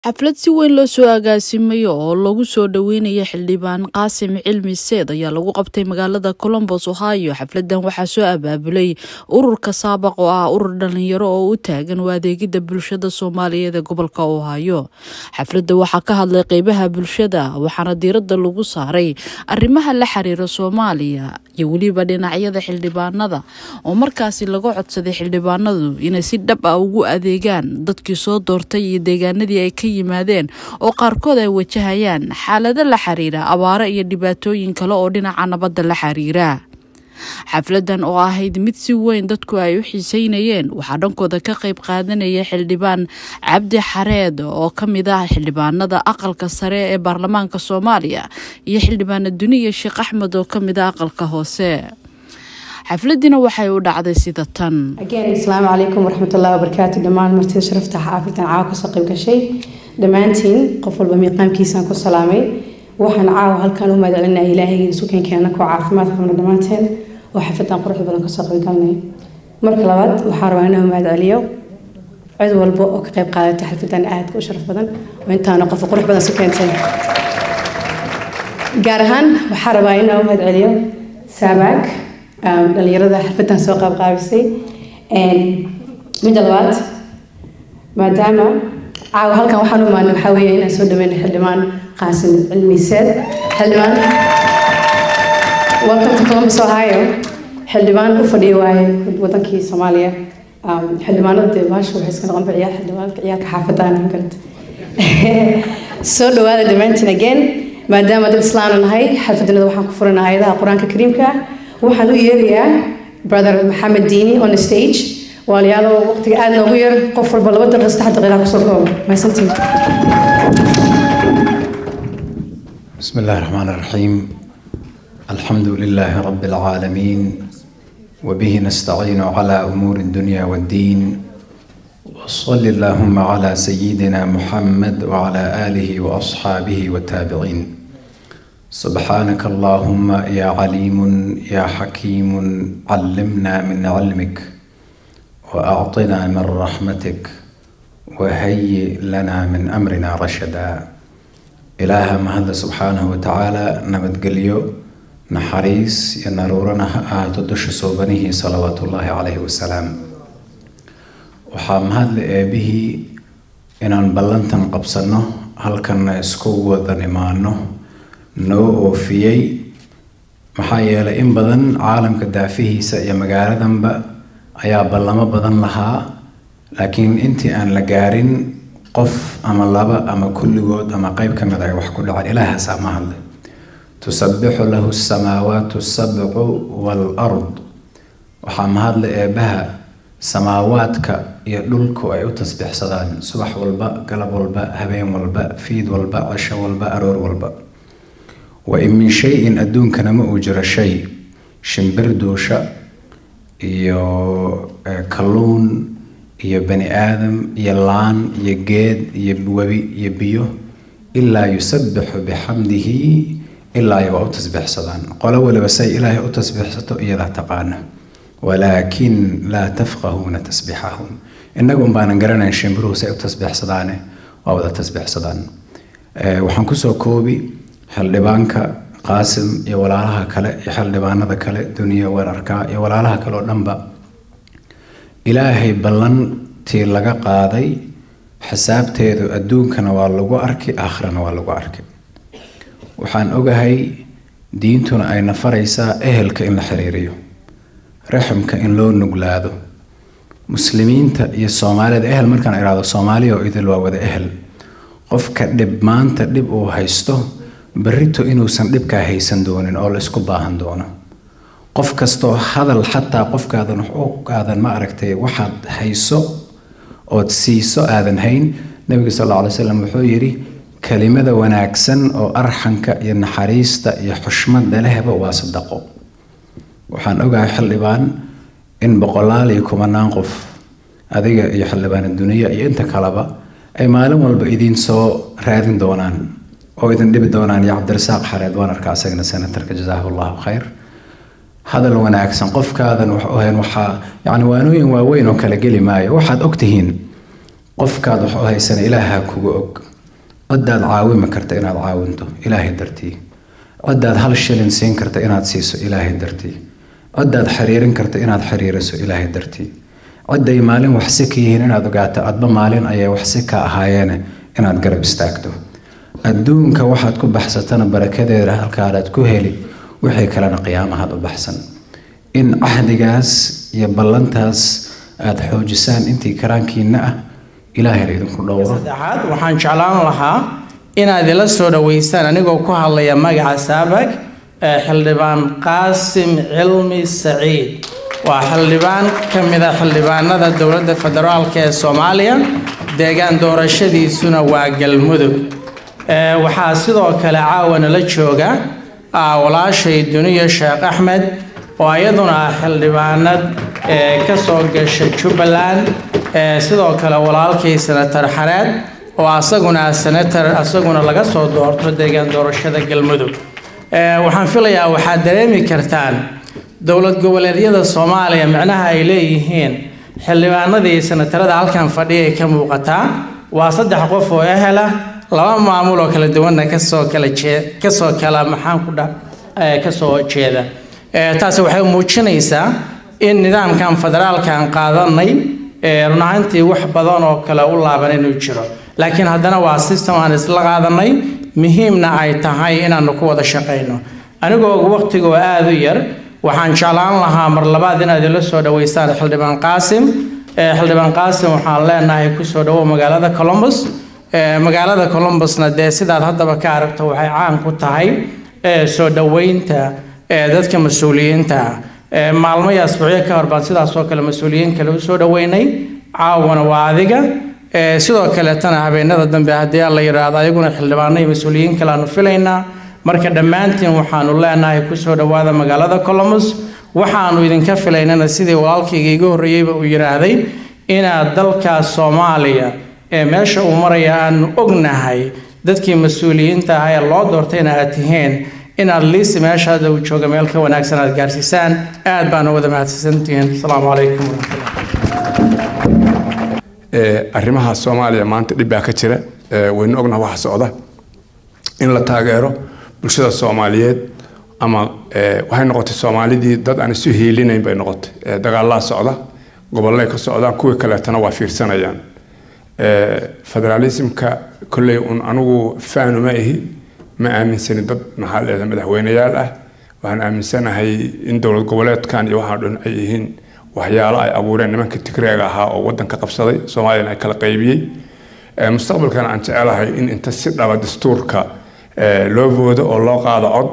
xaflad si weyn loo soo agaasimayo oo lagu soo dhoweynayo xildhibaan qaasim cilmi seed ayaa lagu qabtay magaalada colombos ohio xafladan waxaa soo abaabulay ururka saabaq oo ah urur dhalinyaro oo u taagan u adeegida bulshada soomaaliyeed ee gobolka ohio xafladda waxaa ka hadlay qeybaha bulshada waxaana diirada lagu saaray arrimaha la xiriira soomaaliya iyo weliba dhinacyada xildhibaanada oo markaasi laga codsaday xildhibaanadu inay si dhab ah ugu adeegaan dadkii soo doortay iyo deegaanadii ay ka yimaadeen oo qaarkood ay wajahayaan xaalado la xiriira abaaro iyo dhibaatooyin kale oo dhinaca nabadda la xiriira xafladan oo ahayd mid si weyn dadku ay u xiiseynayeen waxaa dhankooda ka qayb qaadanaya xildhibaan cabdi xareed oo ka mid ah xildhibaanada aqalka sare ee baarlamaanka soomaaliya iyo xildhibaana duniya sheekh axmed oo ka mid ah aqalka hoose xafladina waxay u dhacday sida tan asalaamu calaykum waraxmatullahi wabarakaatu dhammaan martida sharafta xaafidtan caawa kasoo qayb gashay dhammaantiin qof walba miiqaamkiisaan ku salaamay waxaan caawa halkaan u mahadcelinaya ilaahayga isukenkeena koo caafimaad qabna dhammaanteen oo xafadan quruxda badan kasoo qayb galnay marka labaad waxaa rabaa inaan mahadceliyo cid walba oo ka qayb qaadatay xalfadan aadka u sharaf badan oo intaana qof qurux badan su keentay gaar ahaan waxaa rabaa inaan u mahadceliyo saabaag dhalinyarada xalfadan soo qaabqaabisay midda labaad maadaama caawa halkan waxaan u imaanay waxaa weeye inaan soo dhaweyna xildhibaan qaasim cilmi seed xildhibaan welcome to columbus ohio xildhibaan u fadhiya waaye wadankii soomaaliya xildhibaanada dee baasha waxay iska noqon ciyaar xildhibaanka ciyaarka xaafadaan magarata soo dhawaada dhammaantiin again maadaama dad islaana nahay xalfadanada waxaan ku furanaa ayadaha qur-aanka kariimka waxaan u yeerayaa brother maxamed diini on the stage waaliyaaloo waqtiga aada noogu yar qof walba laba daqiiqo saddex daqiiqa kusoo koobo mahadsantiin بسم الله الرحمن الرحيم الحمد لله رب العالمين وبه نستعين على أمور الدنيا والدين وصل اللهم على سيدنا محمد وعلى آله وأصحابه والتابعين سبحانك اللهم يا عليم يا حكيم علمنا من علمك وأعطنا من رحمتك وهيئ لنا من أمرنا رشدا ilaaha mahadda subxaanahu watacaala nabadgelyo naxariis iyo naruurana ha ahaato dusha soobanihii salawaatullaahi calayhi wasalaam waxaa mahadle eebihii inaan ballantan qabsanno halkanna isku wadan imaano noo oofiyey maxaa yeelay in badan caalamka daafihiisa iyo magaaladanba ayaa ballamo badan lahaa laakiin intii aan la gaarin qof ama laba ama kulligood ama qeyb ka mid ay wax ku dhaceen ilaahaasaa ma hadle tusabbixu lahu samaawaatu sabcu waalard waxaa mahadle eebbaha samaawaadka iyo dhulku ay u tasbiixsadaan subax walba galab walba habeen walba fiid walba cisho walba aroor walba wa in min shay-in adduunkana ma uu jiro shay shimbir duusha iyo kalluun iyo bani aadam iyo laan iyo geed iyo webi iyo biyo ilaa yusabbixu bixamdihi ilaa ay waa u tasbiixsadaan qolo waliba say ilaahay u tasbiixsato iyadaa taqaana walaakin laa tafqahuuna tasbiixahum innagu unbaanan garanayn shimbiruhu say u tasbiixsadaane waa wada tasbiixsadaan waxaan kusoo koobi xildhibaanka qaasim iyo walaalaha kale iyo xildhibaanada kale duniya weerarka iyo walaalaha kale oo dhanba ilaahay ballantii laga qaaday xisaabteedu adduunkana waa lagu arki aakhirana waa lagu arki waxaan ogahay diintuna ayna faraysaa ehelka in la xiriiriyo raximka in loo nuglaado muslimiinta iyo soomaalida ehel markaan idhaahdo soomaaliya oo idil waa wada ehel qofka dhib maanta dhib uu haysto berrito inuusan dhibkaa haysan doonin oo la isku baahan doono qof kastoo hadal xataa qofkaadan aadan ma aragtay waxaad hayso ood siiso aadan hayn nabiga sal alla ly slam wuxuu yidhi kelimada wanaagsan oo arxanka iyo naxariista iyo xushmada lehba waa sadaqo waxaan ogahay xildhibaan in boqolaal iyo kumanaan qof adiga iyo xildhibaan duniya iyo inta kaleba ay maalin walba idiin soo raadin doonaan oo idin dhibi doonaan iyo cabdirasaaq xareed waan arkaa asagana senatarka jazaahu allahu khayr hadal wanaagsan qofkaadan waxahan waxaa yani waanooyin waaweyn oo kala geli maayo waxaad ogtihiin qofkaad wax u haysana ilaaha kuga og cidaad caawimi karta inaad caawinto ilaahay dartii cidaad hal shilin siin karta inaad siiso ilaahay dartii cidaad xiriirin karta inaad xiriiriso ilaahay dartii ciday maalin waxsi ka yihiin inaad ogaato adba maalin ayay waxsi ka ahaayeene inaad garab istaagto adduunka waxaad ku baxsatana barakadeeda halkaadaad ku heli wixii kalena qiyaamahaad u baxsan in cahdigaas iyo ballantaas aada xoojisaan intii karaankiina ah ilaahayna idinku dhowro saddexaad waxaan jeclaan lahaa inaad ila soo dhoweysaan anigoo ku hadlaya magaca saabag ee xildhibaan qaasim cilmi saciid waa xildhibaan ka mid a xildhibaanada dowladda federaalk ee soomaaliya deegaan doorashadiisuna waa galmudug waxaa sidoo kale caawana la jooga walaashay duniya sheekh axmed oo iyaduna ah xildhibaanad ka soo gasha jubbaland sidoo kale walaalkay senator xareed oo asaguna senator asaguna laga soo doorto deegaan doorashada galmudug waxaan filayaa waxaad dareemi kartaan dowlad goboleedyada soomaaliya micnaha ay leeyihiin xildhibaanadii senatarada halkan fadhiya ay ka muuqataa waa saddex qof oo ehela laba maamul oo kala duwanna kasoo kala jee kasoo kala maxaan ku dha kasoo jeeda taasi waxay muujinaysaa in nidaamkan federaalkan qaadanay run ahaantii wax badan oo kale u laaban inuu jiro laakiin haddana waa system aan isla qaadanay muhiimna ay tahay inaanu ku wada shaqayno anigoo waqtigoo aada u yar waxaan jeclaan lahaa mar labaad inaad ila soo dhaweysaan xildhibaan qaasim xildhibaan qaasim waxaan leenahay kusoo dhawow magaalada colombus magaalada colombusna dee sidaad haddaba ka aragto waxay caan ku tahay soo dhoweynta dadka mas-uuliyiinta maalmo iyo asbuucyo ka hor baan sidaas oo kale mas-uuliyiin kale usoo dhoweynay caawana waa adiga sidoo kaleetana habeenada dambe haddii la yidhaahdo ayaguna xildhibaano iyo mas-uuliyiin kale aanu filaynaa marka dhammaantiin waxaanu leenahay kusoo dhowaada magaalada colombus waxaanu idinka filaynana sidii walaalkayga iga horreeyeyba uu yidhaahday inaad dalkaas soomaaliya ee meesha uu maraya aanu ognahay dadkii mas-uuliyiinta ahaa ee loo doortayna aad tihiin inaad liisi meeshaada uu jooga meel ka wanaagsan aad gaarsiisaan aad baana wada mahadsantihiin asalaamu calaykum waraxmatullah arrimaha soomaaliya maanta dhib baa ka jira waynu ognaha waxa socda in la taageero bulshada soomaaliyeed ama waxay noqotay soomaalidii dad aan isu hiilinayn bay noqotay dagaalaa socda gobolay ka socdaan kuwii kaleetana waa fiirsanayaan federaalismka kolley un anigu faanu ma ihi ma aaminsani dad maxaa leedahay madaxweyneyaal ah waxaan aaminsanahay in dowlad goboleedkan iyo waxaan dhan ay yihiin waxyaalo ay abuureen nimanka tigreega ahaa oo wadanka qabsaday soomaaliyana ay kala qaybiyey mustaqbalkana aan jecelahay in inta si dhaba dastuurka loo voodo oo loo qaado cod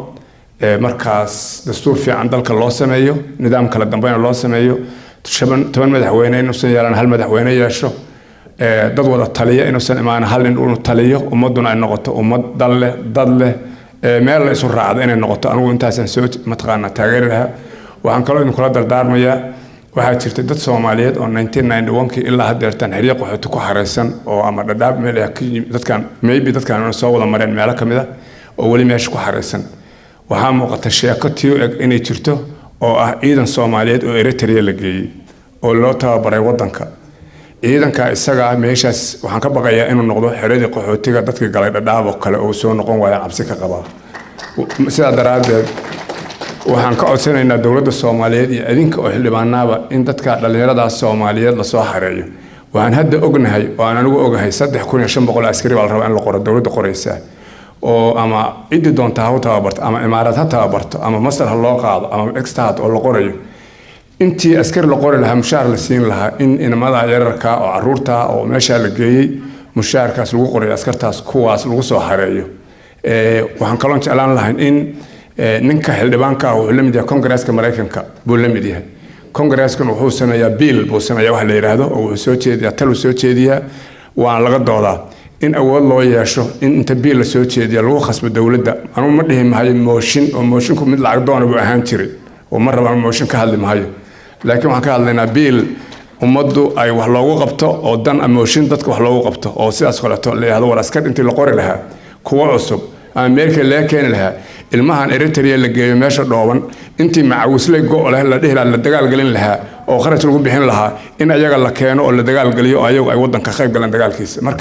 markaas dastuur fiican dalka loo sameeyo nidaam kala dambeyna loo sameeyo toban madaxweyne inuusan yeelan hal madaxweyne yeesho dad wada taliya inuusan imaan hal nin uu taliyo ummaduna ay noqoto ummad dal leh dad leh meel la isu raacda inay noqoto anigu intaasaan soo mataqaanaa taageeri lahaa waxaan kaloo idinkula dardaarmayaa waxaa jirta dad soomaaliyeed oo kii ilaa haddeertaan xeryo qaxooti ku xaraysan oo ama dhadhaab meel dadkan maybe dadkan soo wada mareen meelo ka mid a oo weli meesha ku xaraysan waxaa muuqata sheeko tii u eg inay jirto oo ah ciidan soomaaliyeed oo eritrea la geeyey oo loo tababaray wadanka ciidanka isaga meeshaas waxaan ka baqayaa inuu noqdo xeradii qaxootiga dadka galay dhadhaab oo kale oo soo noqon waaya cabsi ka qabaa sidaa daraaddeed waxaan ka codsanaynaa dowladda soomaaliyeed iyo idinka oo xildhibaanaaba in dadka dhallinyaradaas soomaaliyeed lasoo xareeyo waxaan hadda ognahay oo aan anigu ogahay saddex kun iyo shan boqol askari baa la rabaa in la qoro dowladda qoraysaa oo ama ciddii doonta ha u tababarto ama imaaraad ha tababarto ama masar ha loo qaado ama extat oo la qorayo intii askari la qori lahaa mushaar la siin lahaa in inamada yararka oo caruurta oo meeshaa la geeyey mushaarkaas lagu qorayo askartaas kuwaas lagu soo xareeyo waxaan kaloon jeclaan lahayn in ninka xildhibaanka ah wuxuu la mid yahay kongareeska maraykanka buu la mid yahay kongareeskan wuxuu sameeyaa biil buu sameeyaa wax la yidhaahdo oo wuxuu soo jeediyaa tal uu soo jeediyaa waana laga doodaa in awood loo yeesho in inta biil la soo jeediya lagu khasbo dowladda anugu ma dhihi mahayo mooshin oo mooshinku mid lacag doona buu ahaan jiray oo ma rabaan mooshin ka hadli mahayo laakiin waxaan ka hadlaynaa biil ummaddu ay wax loogu qabto oo dan mooshin dadka wax loogu qabto oo sidaas kaleeto la yidhahdo war askar intii la qori lahaa kuwa cusub ama ameerika laga keeni lahaa ilmahan eritrea la geeyo meesha dhooban intii macawisley go' leh la dhihi lahaa la dagaalgelin lahaa oo kharash lagu bixin lahaa in ayaga la keeno oo la dagaalgeliyo oo ayagu ay wadanka qayb galeen dagaalkiisa marka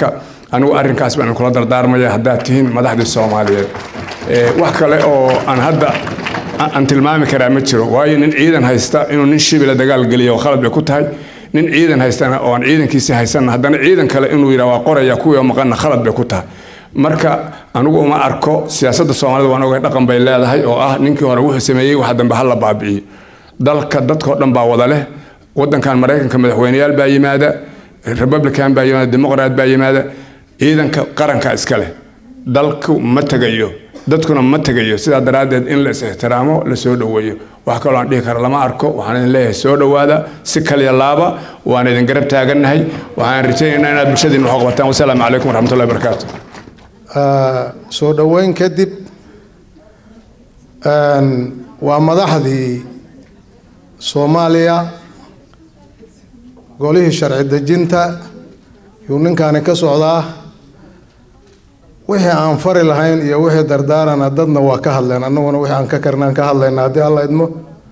anigu arrinkaas baan kula dardaarmaya haddaad tihiin madaxdii soomaaliyeed wax kale oo aan hadda aan tilmaami karaa ma jiro waayo nin ciidan haysta inuu nin shibila dagaal geliya oo khalad bay ku tahay nin ciidan haystana oo aan ciidankiisii haysanna haddana ciidan kale inuu yidhaha waa qoraya kuwii oo maqanna khalad bay ku tahay marka anigu uma arko siyaasadda soomaalida waan ogahay dhaqan bay leedahay oo ah ninkii hore wuxuu sameeyey waxa dambe hala baabi'iyo dalka dadkao dhan baa wada leh wadankan maraykanka madaxweyneyaal baa yimaada republican baa yimaada dimuqraat baa yimaada ciidanka qaranka iska leh dalku ma tegayo dadkuna ma tegayo sidaa daraaddeed in la is-ixtiraamo la soo dhoweeyo wax kaloo aan dhihi kara lama arko waxaan idin leeyahay soo dhowaada si kaliya laaba waan idin garab taagannahay waxaan rajaynaynaa inaad bulshadiina wax qabataan wasalaamu calaykum waraxmatullahi barakaatu soo dhoweyn kadib waa madaxdii soomaaliya golihii sharci dejinta yuu ninkaani ka socdaa wixii aan fari lahayn iyo wixii dardaarana dadna waa ka hadleen annaguna wixii aan ka karnaan ka hadlayna haddii alla idmo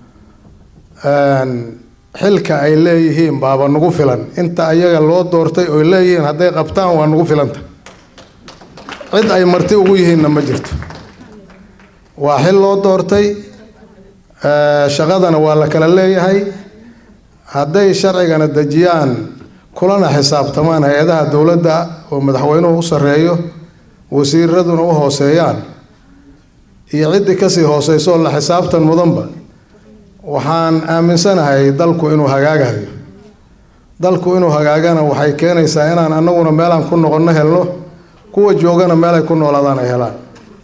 xilka ay leeyihiin baaba nagu filan inta ayaga loo doortay oy leeyihiin hadday qabtaan waa nagu filanta cid ay marti ugu yihiinna ma jirto waa xil loo doortay shaqadana waa la kala leeyahay hadday sharcigana dejiyaan kulana xisaabtamaan hay-adaha dowladda oo madaxweynuhu u sarreeyo wasiiraduna u hooseeyaan iyo ciddii kasii hooseyso la xisaabtan mudanba waxaan aaminsanahay dalku inuu hagaagayo dalku inuu hagaagana waxay keenaysaa inaan annaguna meelaan ku noqonno helno kuwa joogana meel ay ku noolaadaan ay helaan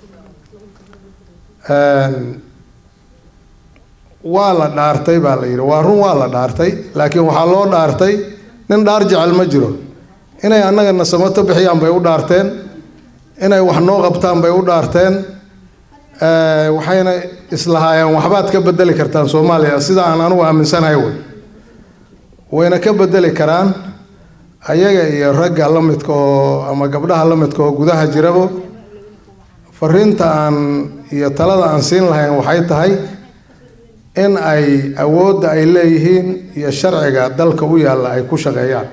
waa la dhaartay baa la yidhi waa run waa la dhaartay laakiin waxaa loo dhaartay nin dhaar jecel ma jiro inay annagana samato bixiyaan bay u dhaarteen inay wax noo qabtaan bay u dhaarteen waxayna islahaayeen waxbaad ka bedeli kartaan soomaaliya sida aan anugu aaminsanahay wey wayna ka bedeli karaan ayaga iyo ragga la midka oo ama gabdhaha la midka oo gudaha jirabo fariinta aan iyo talada aan siin lahayn waxay tahay in ay awoodda ay leeyihiin iyo sharciga dalka u yaalla ay ku shaqeeyaan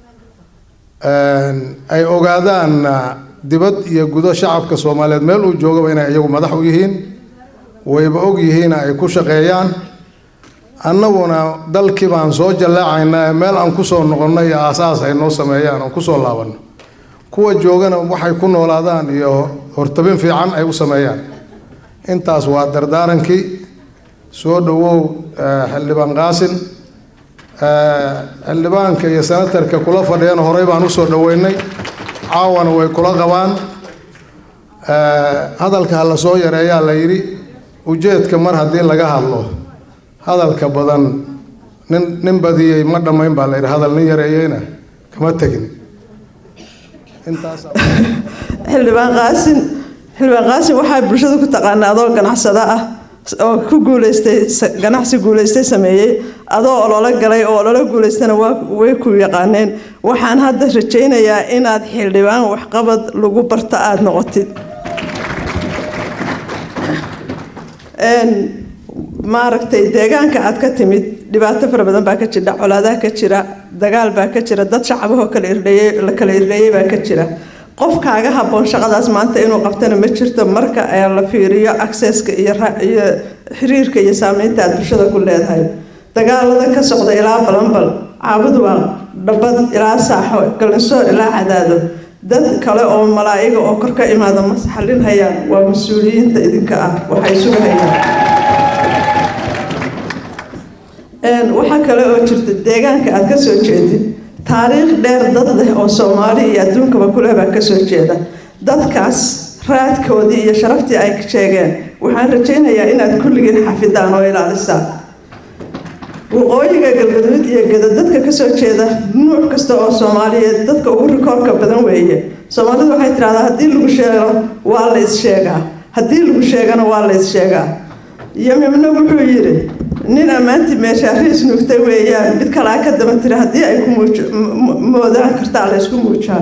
ay ogaadaan dibad iyo gudo shacabka soomaaliyeed meel uu joogaba inay iyagu madax u yihiin wayba og yihiina ay ku shaqeeyaan annaguna dalkii baan soo jallaacaynaa meel aan kusoo noqonno iyo aasaas ay noo sameeyaan oo kusoo laabanno kuwa joogana waxay ku noolaadaan iyo hortabin fiican ay u sameeyaan intaas waa dardaarankii soo dhowow xildhibaan qaasin xildhibaanka iyo senatarka kula fadhiyana horey baan usoo dhoweynay caawana way kula qabaan hadalka ha la soo yareeyaa la yidhi ujeedka mar haddii laga hadlo hadalka badan nin nin badiyey ma dhammayn baa la yidhi hadal nin yareeyeyna kama tegin xildhibaan qaasin xildhibaan qaasin waxaa bulshada ku taqaanaa adoo ganacsada ah oo ku guuleystay ganacsi guuleystay sameeyey adoo ololo galay oo ololo guuleystana way ku yaqaaneen waxaan hadda rajaynayaa inaad xildhibaan waxqabad lagu barta aada noqotid maaragtay deegaanka aad ka timid dhibaato fara badan baa ka jira colaadaha ka jira dagaal baa ka jira dad shacabahoo kala irdheeyey la kala irdheeyey baa ka jira qof kaaga habboon shaqadaas maanta inuu qabtana ma jirto marka la fiiriyo accesska iyo iyo xiriirka iyo saameynta aad bulshada ku leedahay dagaalada ka socda ilaa balanbal caabadu waa dhabad ilaa saaxo galinsoor ilaa cadaado dad kale oo malaa'iga oo kor ka imaada ma xallin hayaan waa mas-uuliyiinta idinka ah waxay sugahayaan waxaa kale oo jirta deegaanka aad ka soo jeedid taariikh dheer dad leh oo soomaali iyo adduunkaba kuleh baa kasoo jeeda dadkaas raadkoodii iyo sharaftii ay sheegeen waxaan rajaynayaa inaad kulligiin xafidaan oo ilaalisaan waqooyiga galgaduud iyo gada dadka kasoo jeeda nuuc kasta oo soomaaliyeed dadka ugu rikoorka badan weeye soomaalidu waxay tidhahdaa haddii lagu sheego waa la issheegaa haddii lagu sheegana waa la issheegaa yamimna wuxuu yidhi nin ammaantii meeshaariis nuugtay weeyaan mid kalaa ka daba tiri haddii ay ku moodaan kartaa la ysku muujaan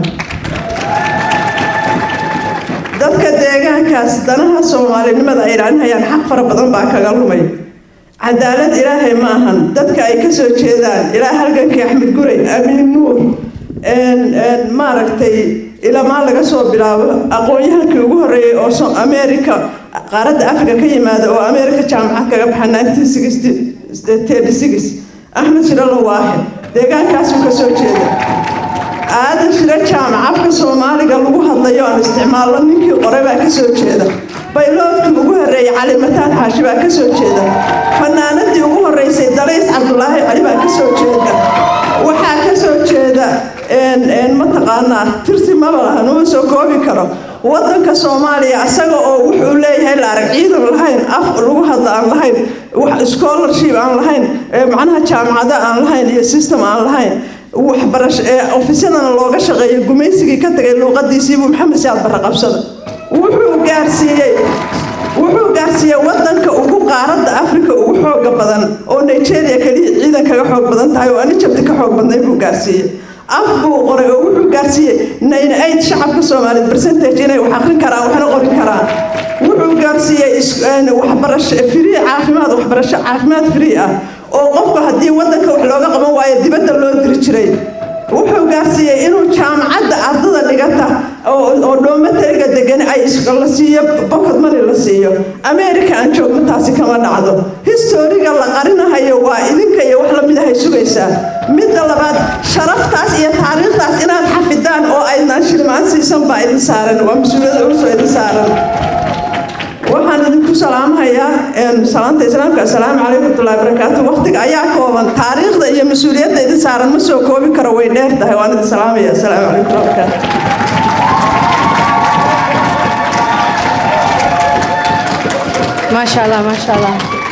dadka deegaankaas danaha soomaalinimada ay ilaalinayaan xaq fara badan baa kaga lumay cadaalad ilaahay ma ahan dadka ay kasoo jeedaan ilaa halgankii axmed guray amiin nuur maaragtay ilamaa laga soo bilaabo aqoon-yahankii ugu horreeyey oo america qaaradda africa ka yimaada oo america jaamacad kaga baxa axmed shiralo waaxid deegaankaasuu ka soo jeeda aadan shiro jaamac afka soomaaliga lagu hadlayo aan isticmaalno ninkii qoray baa ka soo jeeda bayloodkii ugu horreeyey cali mataan xaashi baa ka soo jeeda fanaanadii ugu horreysay dalays cabdulaahi cali baa ka soo jeeda waxaa ka soo jeeda mataqaanaa tirsi maba laha numa soo koobi karo wadanka soomaaliya isaga oo wuxuu leeyahay la arag ciidan lahayn af lagu hadla aan lahayn scholarship aan lahayn macnaha jaamacado aan lahayn iyo system aan lahayn waxbarasho ofisyadana looga shaqeeyo gumaysigii ka tagay luuqadiisiibuu maxamed siyaad barre qabsada wuxuu gaarsiiyey wuxuu gaarsiiyey wadanka ugu qaaradda africa ugu xooga badan oo nigeria keliya ciidan kaga xoog badan tahay oo anijabti ka xoog badnay buu gaarsiiyey af buu qoray oo wuxuu gaarsiiyey nine eight shacabka soomaaliyeed percentage inay wax aqrin karaan waxna qori karaan wuxuu gaarsiiyey waxbarasho free caafimaad waxbarasho caafimaad free ah oo qofku haddii wadanka wax looga qaban waayo dibadda loo diri jiray wuxuu gaarsiiyey inuu jaamacadda ardada dhigata oo dhoomatariga degan ay la siiyo bokod mani la siiyo america aan joogno taasi kama dhacdo historiga la qarinahayo waa idinka iyo wax lamid ahay sugaysaa midda labaad sharaftaas iyo taariikhdaas inaad xafidaan oo aydnaan shilmaan siisan baa idin saaran waa mas-uuliyad culus oo idin saaran waxaan idinku salaamahayaa salaanta islaamka assalaamu calaykum waraxmatullahi barakaatu waqtiga ayaa kooban taariikhda iyo mas-uuliyadda idin saaran ma soo koobi karo way dheer tahay waan idin salaamaya assalaamu calaykum waraxmatullahi barakaatu Masha Allah, Masha Allah.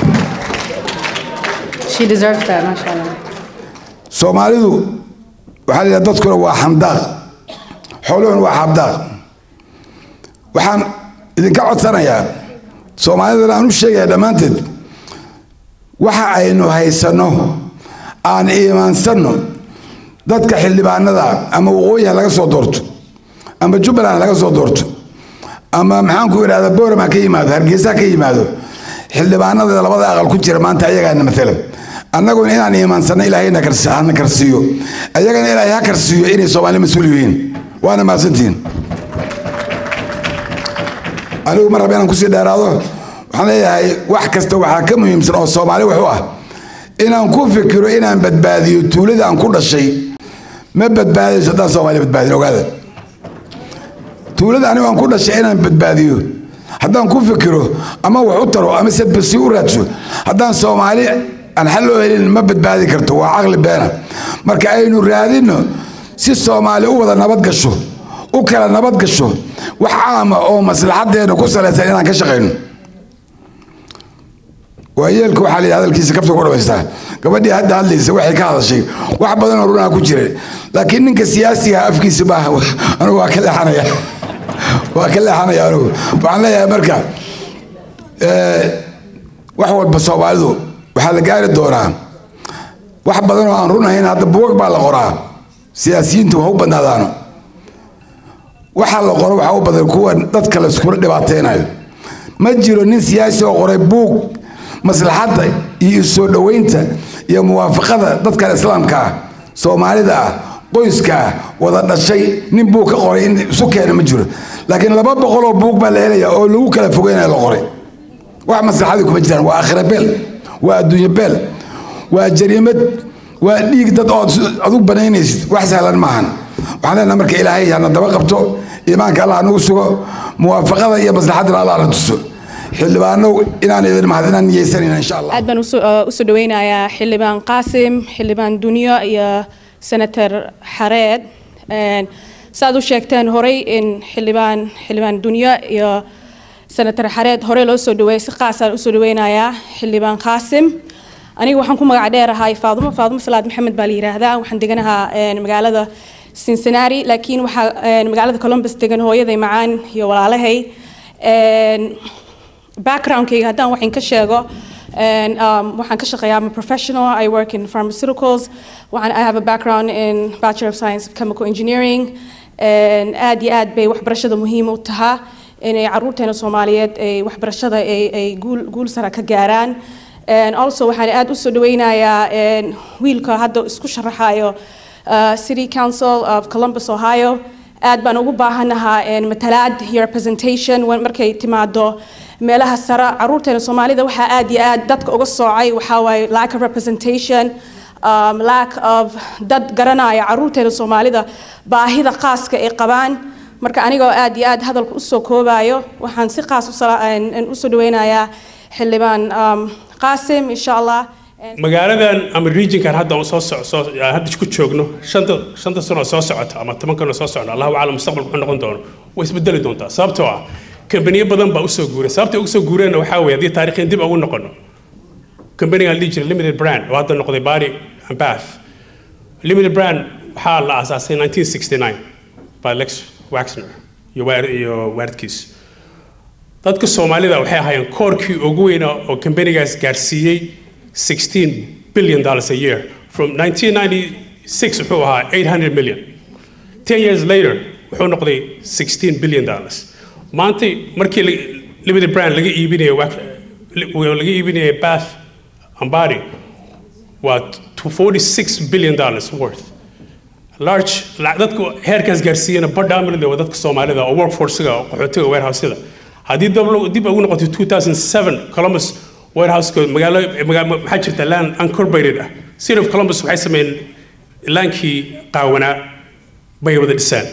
She deserves that, Masha Allah. soomaalidu waxaa la yidhaha dadkuna waa xamdaaq xooluhuna waa xabdaaq waxaan idinka codsanayaa soomaalidana aan u sheegaya dhammaanteed waxa aynu haysanno aan iimaansanno dadka xildhibaanada ama waqooyi ha laga soo doorto ama jubbaland ha laga soo doorto ama maxaan ku idhahda booram ha ka yimaado hargeysa ha ka yimaado xildhibaanada labada aqal ku jira maanta ayagaana matalan annaguna inaan iimaansanno ilaahayna hana karsiiyo ayagana ilaahay ha karsiiyo inay soomaali mas-uul yihiin waana mahadsantihiin anigu mar raba inaan kusii dheeraado waxaan leeyahay wax kasta waxaa ka muhiimsan oo soomaali wax u ah inaan ku fikiro inaan badbaadiyo tuulada aan ku dhashay ma badbaadayso haddaan soomaali badbaadin ogaada tuulada anigu aan ku dhashay inaan badbaadiyo haddaan ku fikiro ama wax u taro ama sadbasi u raadso haddaan soomaali aan xal loo helin ma badbaadi karto waa caqli beena marka aynu raadinno si soomaali u wada nabad gasho u kala nabad gasho wax caama oo maslaxadeena ku salaysan inaan ka shaqayno waayeelka waxaa la hadalkiisa kafta ku dhamaystaa gabadhii hadda hadlaysa waxay ka hadashay wax badan oo runaa ku jira laakiin ninka siyaasiga afkiisa maaha anigu waa ka leexanaya waa ka leexanaya anigu waxaan leeyahay marka wax walba soomaalidu waxaa la gaari doonaa wax badan oo aan runahayn hadda buwag baa la qoraa siyaasiyiintu ha u badnaadaano waxaa la qoro waxaa u badan kuwa dadka layskula dhibaateynayo ma jiro nin siyaasi oo qoray buug maslaxadda iyo soo dhoweynta iyo muwaafaqada dadkan islaamka ah soomaalida ah qoyska ah wada dhashay nin buug ka qoray in isu keena ma jiro laakiin laba boqol oo buug baa la helaya oo lagu kala fogeynaya la qoray wax maslaxadii kuma jiraan waa akhira beel waa adduunye beel waa jariimad waa dhiig dad ood adug banaynaysid wax sahlan maahan waxaan leenaha marka ilaahay hana daba qabto iimaanka allah nagu sugo muwaafaqada iyo maslaxadana allah na tuso xildhibaano inaan idin mahad inaan niyeysanayna insha allah aad baan usoo dhaweynayaa xildhibaan qaasim xildhibaan dunyo iyo senator xareed saaad u sheegteen horey in xildhibaan xildhibaan dunyo iyo senator xareed horey loo soo dhaweeyay si qaasaan usoo dhaweynayaa xildhibaan qaasim aniga waxaan ku magac dheerahay faadumo faadumo salaad maxamed baa la yiraahdaa waxaan deganahaa magaalada cincinnati laakiin waxaa magaalada columbus degan hooyaday macaan iyo walaalahay backgroundkayga haddaan waxaan ka sheego um, waxaan ka shaqeeyaa I'm a professional I work in pharmaceuticals waxaan I have a background in Bachelor of Science of Chemical Engineering aad iyo aad bay waxbarashada muhiim u tahaa inay caruurteena Soomaaliyeed ay waxbarashada ay ay guul guul sare ka gaaraan and also waxaan aad u soo dhaweynayaa wiilka hadda isku sharaxayo uh, City Council of Columbus Ohio aad baan ugu baahanahaa matalaad iyo representation markay timaado meelaha sare caruurteena soomaalida waxaa aad iyo aad dadka uga soocay waxaa waaye lack of representation um, lack of dad garanaya caruurteena soomaalida baahida khaaska ay qabaan marka anigoo aad iyo aad hadalka usoo koobayo waxaan si qaas usoo dhaweynayaa xildhibaan um, qaasim insha allah magaaladan ama regionkan hadda soo soo hadda ku joogno shanta shanta sano soo socota ama toban sano soo socda allahu aclam mustaqbalku wuxuu noqon doono way isbedeli doontaa sababtoo ah kambaniyo badan baa usoo guuray sababta ugu soo guureenna waxaa weeye haddii taarikheen dib ugu noqono kambanigan dhihi jiray limited brand oo hadda noqday bari and bath limited brand waxaa la aasaasay 1969 by lex waxner iyo waar iyo waaridkiis dadka soomaalida waxay ahaayeen koorkii ugu weyna oo kambanigaas gaarsiiyey 16 billion dollars a year from 1996 wuxuu ahaa 800 million 10 years later wuxuu noqday 16 billion dollars maanta markii limited brand laga iibinayo laga iibinayo bath ambari waa 46 billion dollars worth large dadku heerkaas gaarsiiyana badhaamilda waa dadka soomaalida oo workforcega oo qaxootiga warehouseda haddii dib ugu noqotay 2007 columbus warehouseka magaalo maxaa jirta land uncorporated ah city of columbus waxay sameeyeen laankii qaawanaa bay wada dhisaan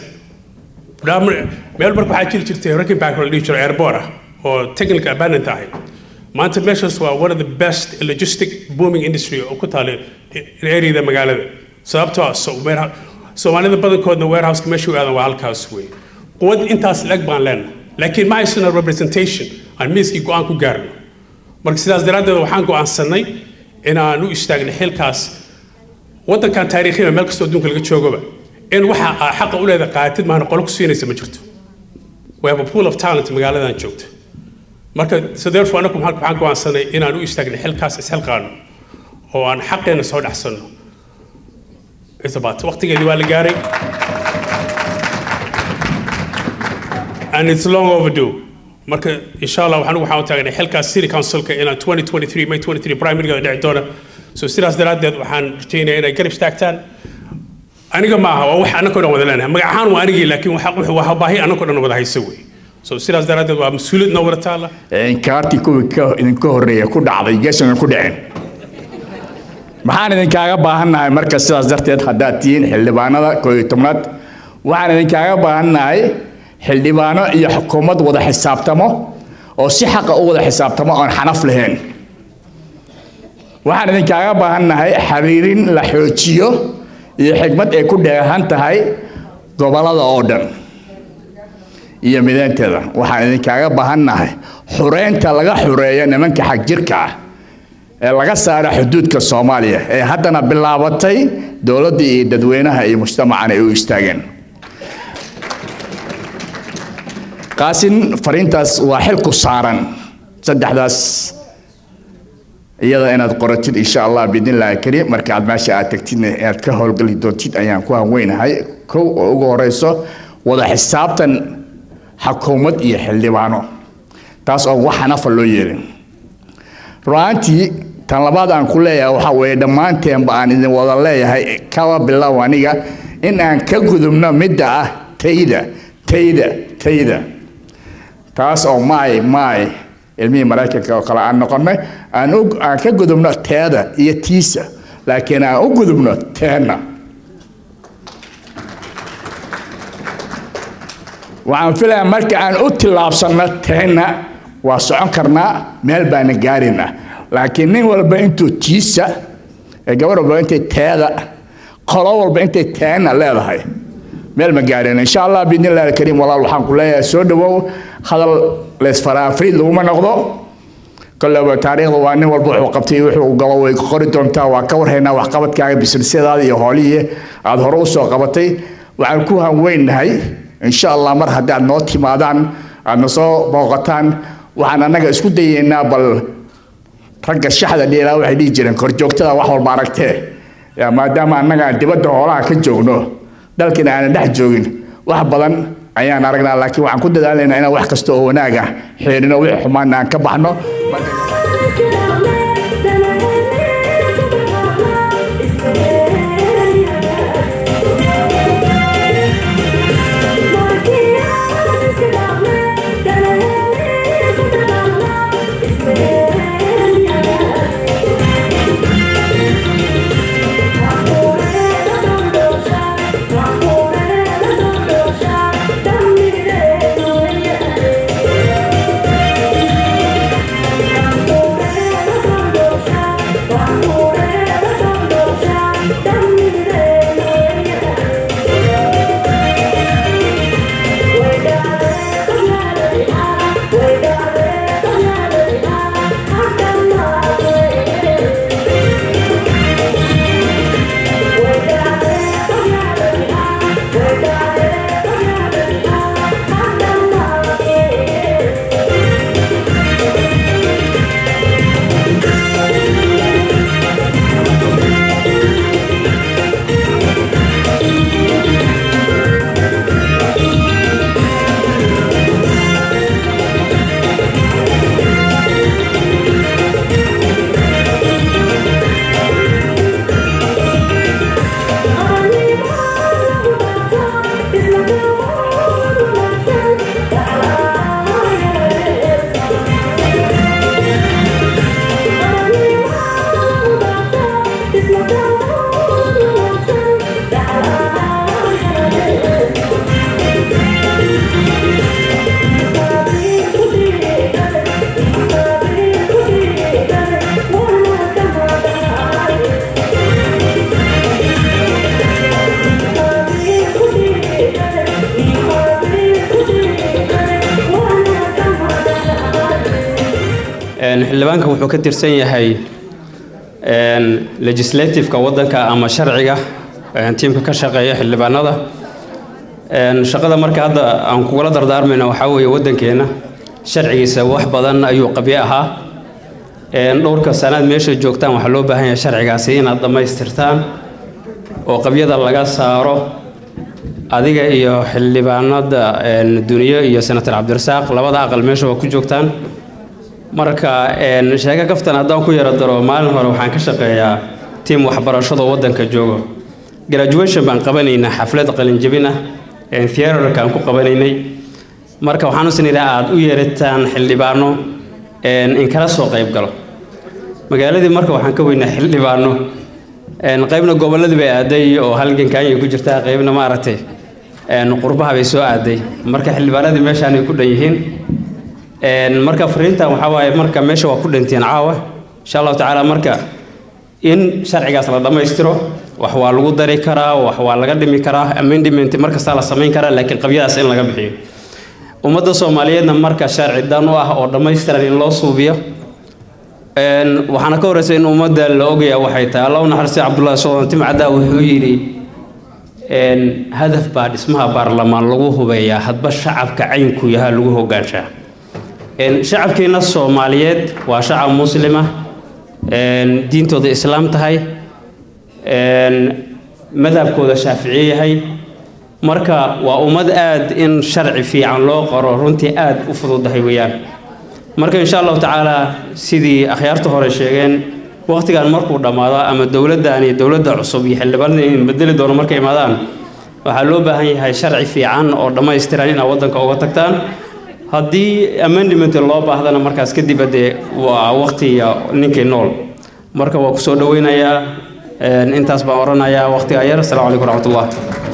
meel marka waxaa jiri jirtay ranking back la dhihi jiro airport ah oo technical abandoned ahayd maanta meeshaas waa one of the best logistic booming industry oo ku taala areada magaalada sababtoo ah soomaalida badankoodna warehouseka meesha u aadan waa halkaas wey quwad intaas leg baan leenahay laakiin ma haysano representation aan miiskii go-aan ku gaarno marka sidaas daraaddeed waxaan go'aansanay inaan u istaagno xilkaas waddankan taariikhiya meel kastoo adduunka laga joogaba in waxa aa xaqa u leeda qaatid maana qolo ku siinaysa ma jirto we have a pool of talent magaaladan joogta marka so therefore anaku waxaan go'aansanay inaan u istaagno xilkaas isxilqaano oo aan xaqeena soo dhexsanno it's about waqtigeedii waa la gaaray and it's long overdue marka insha allah waxaan waxaan u taagnay xilkaas city councilka inaan 2023 may 23 primaryga dhici doona so sidaas daraaddeed waxaan rajaynayaa inay garab istaagtaan aniga ma aha waa wax annakoo dhan wada leenahay magac ahaan waa anigii laakiin waa baahi annakoo dhan wada haysa wey so sidaas daraaddeed waa mas-uuliyad noo wada taala kaartii kuwii idinka horreeya ku dhacday geesan ku dhicin maxaan idinkaaga baahannahay marka sidaas darteed haddaad tihiin xildhibaanada koo iyo tobnaad waxaan idinkaaga baahannahay xildhibaano iyo xukuumad wada xisaabtamo oo si xaqa u wada xisaabtamo oon xanaf lahayn waxaan idinkaaga baahannahay xiriirin la xoojiyo iyo xigmad ay ku dheehan tahay gobollada oo dhan iyo mideynteeda waxaan idinkaaga baahannahay xureynta laga xureeyo nimanka xagjirka ah ee laga saara xuduudka soomaaliya ee haddana bilaabatay dowladda iyo dadweynaha iyo mujtamacan ay u istaageen qaasin fariintaas waa xil ku saaran saddexdaas iyada inaad qoratid insha allah biidnillahi kariim marka aad meesha aad tagtidna inaad ka howlgeli doontid ayaan ku hanweynahay kow oo ugu horeyso wada xisaabtan xukuumad iyo xildhibaano taas oo wax xanafa loo yeelin ru'aantii tan labaad aan ku leeyahay waxaa weeye dhammaanteenba aan idin wada leeyahay kaba bilow aniga in aan ka gudubno midda ah tayda tayda tayda taas oo maay maay ilmihii maraykanka oo kale aan noqonnay aan aan ka gudubno teeda iyo tiisa laakiin aan u gudubno teenna waxaan filayaa marka aan u tillaabsanno teenna waa socon karnaa meel baana gaarina laakiin nin walba intuu tiisa ee gabar walba intay teeda qolo walba intay teenna leedahay meel ma gaarina insha allah biidnillahi alkariim walaal waxaan ku leeyahay soo dhawow hadal leysfaraafriid laguma noqdo koleba taariikhda waa nin walba wuxuu qabtay wuxuu galo way qori doontaa waa ka warhaynaa waxqabadkaaga bisnisyadaada iyo hoolihii aad hore u soo qabatay waxaan ku hanweynahay insha allah mar haddii aad noo timaadaan aadna soo booqataan waxaan annaga isku dayeynaa bal ragga shaxda dheelaa waxay dhihi jireen korjoogtada wax walba aragtee maadaama annaga aan dibadda hoolaha ka joogno dalkina aanan dhex joogin wax badan ayaan aragnaa laakiin waxaan ku dadaalaynaa inaan wax kasta oo wanaag ah xeerino wixii xumaana aan ka baxno xildhibaanka wuxuu ka tirsan yahay legislativeka waddanka ama sharciga tiimka ka shaqeeya xildhibaanada shaqada marka hadda aan kugula dardaarmayna waxaa weeye waddankeena sharcigiisa wax badan ayuu qabyo ahaa dhowrka sanaad meesha joogtaan waxaa loo baahan yahay sharcigaasi inaad dhammaystirtaan oo qabyada laga saaro adiga iyo xildhibaanada duniyo iyo senator cabdirasaaq labada aqal meesha waa ku joogtaan marka sheeko kaftan haddaan ku yaro daro maalin hore waxaan ka shaqeeyaa tiim waxbarashada waddanka joogo graduation baan qabanaynaa xaflad qalinjabin ah theatrkaan ku qabanaynay marka waxaan usnidhaa aad u yeerataan xildhibaano in kala soo qayb galo magaaladii marka waxaan ka weynaa xildhibaano qaybna gobolladii bay aaday oo halgankaanyay ku jirtaa qaybna maaragtay qurbaha bay soo aaday marka xildhibaanadii meeshaan ay ku dhan yihiin marka fariintan waxaa waaye marka meesha waa ku dhantiin caawa insha allahu tacaala marka in sharcigaas la dhammaystiro wax waa lagu dari karaa wax waa laga dhimi karaa amendment markastaa la samayn karaa laakiin qabyadaas in laga bixiyo ummadda soomaaliyeedna marka sharci dan u ah oo dhammaystiran in loo suubiyo waxaana ka horeysa in ummadda la ogaya waxay tahay allah u naxariistay cabdullahi sodan timcaddaa wuxuu yidhi hadaf baa dhismaha baarlamaan lagu hubeeyaa hadba shacabka caynku yahaa lagu hogaanshaa shacabkeena soomaaliyeed waa shacab muslima diintooda islaam tahay madhabkooda shaaficiye yahay marka waa ummad aad in sharci fiican loo qoro runtii aad u fududahay weeyaan marka insha allahu tacaala sidii akhyaarta hore sheegeen waqtigan markuu dhammaado ama dowladdan iyo dowladda cusub iyo xildhibaanada in bedeli doono markay imaadaan waxaa loo baahan yahay sharci fiican oo dhammaystiran inaad waddanka uga tagtaan haddii amendment loo baahdana markaas kadib dee waa waqtiga ninkii nool marka waa kusoo dhaweynayaa intaas baan oranayaa waqtiga yar asalaamu calaykum waraxmatullah